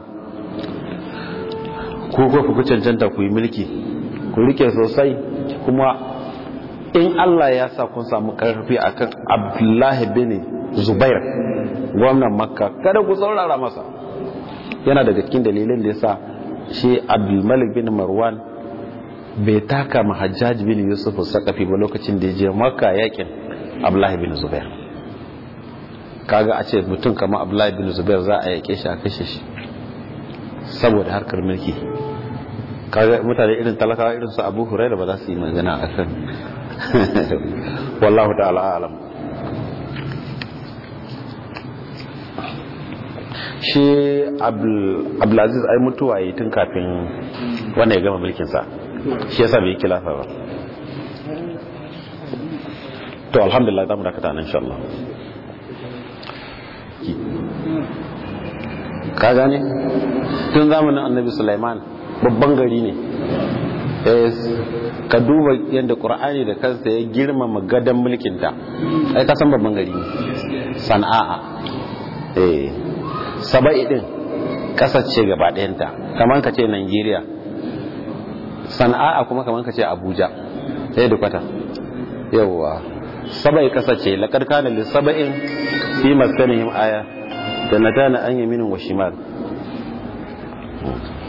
ku ko ku cancanta ku yi mulki ku rike sosai kuma in Allah ya sa kun samu karfi akan Abdullahi bin Zubair gwamnan Makka kada ku saurara masa yana daga cikin dalilin da yasa shi Abdulmalik bin Marwan bai taka mahajjaj bin Yusuf Sakafi ba lokacin da ya je Makka yakin Abdullahi bin Zubair kaga a ce mutum kamar Abdullahi bin Zubair za a yake shi a kashe shi saboda harkar mulki kaga mutane irin talakawa irin su abu huraira ba za su yi magana a kan wallahu ta'ala alam shi abdulaziz ai mutuwa yi tun kafin wanda ya gama mulkinsa shi yasa bai yi kilafa ba to alhamdulillah za mu dakata nan insha Allah ka gane tun zamanin annabi Sulaiman babban gari ne ka duba yadda ƙur'ani da kansa ya girmama gadon mulkinta ai ka san babban gari ne sana'a eh saba'i din ƙasar ce gaba ɗayanta kamar ka ce Najeriya sana'a kuma kamar ka ce Abuja ɗaya da kwata yawwa saba'i ƙasar ce laƙar kana lissaba'in fi maskanihim aya da na tana an yaminin wa shimal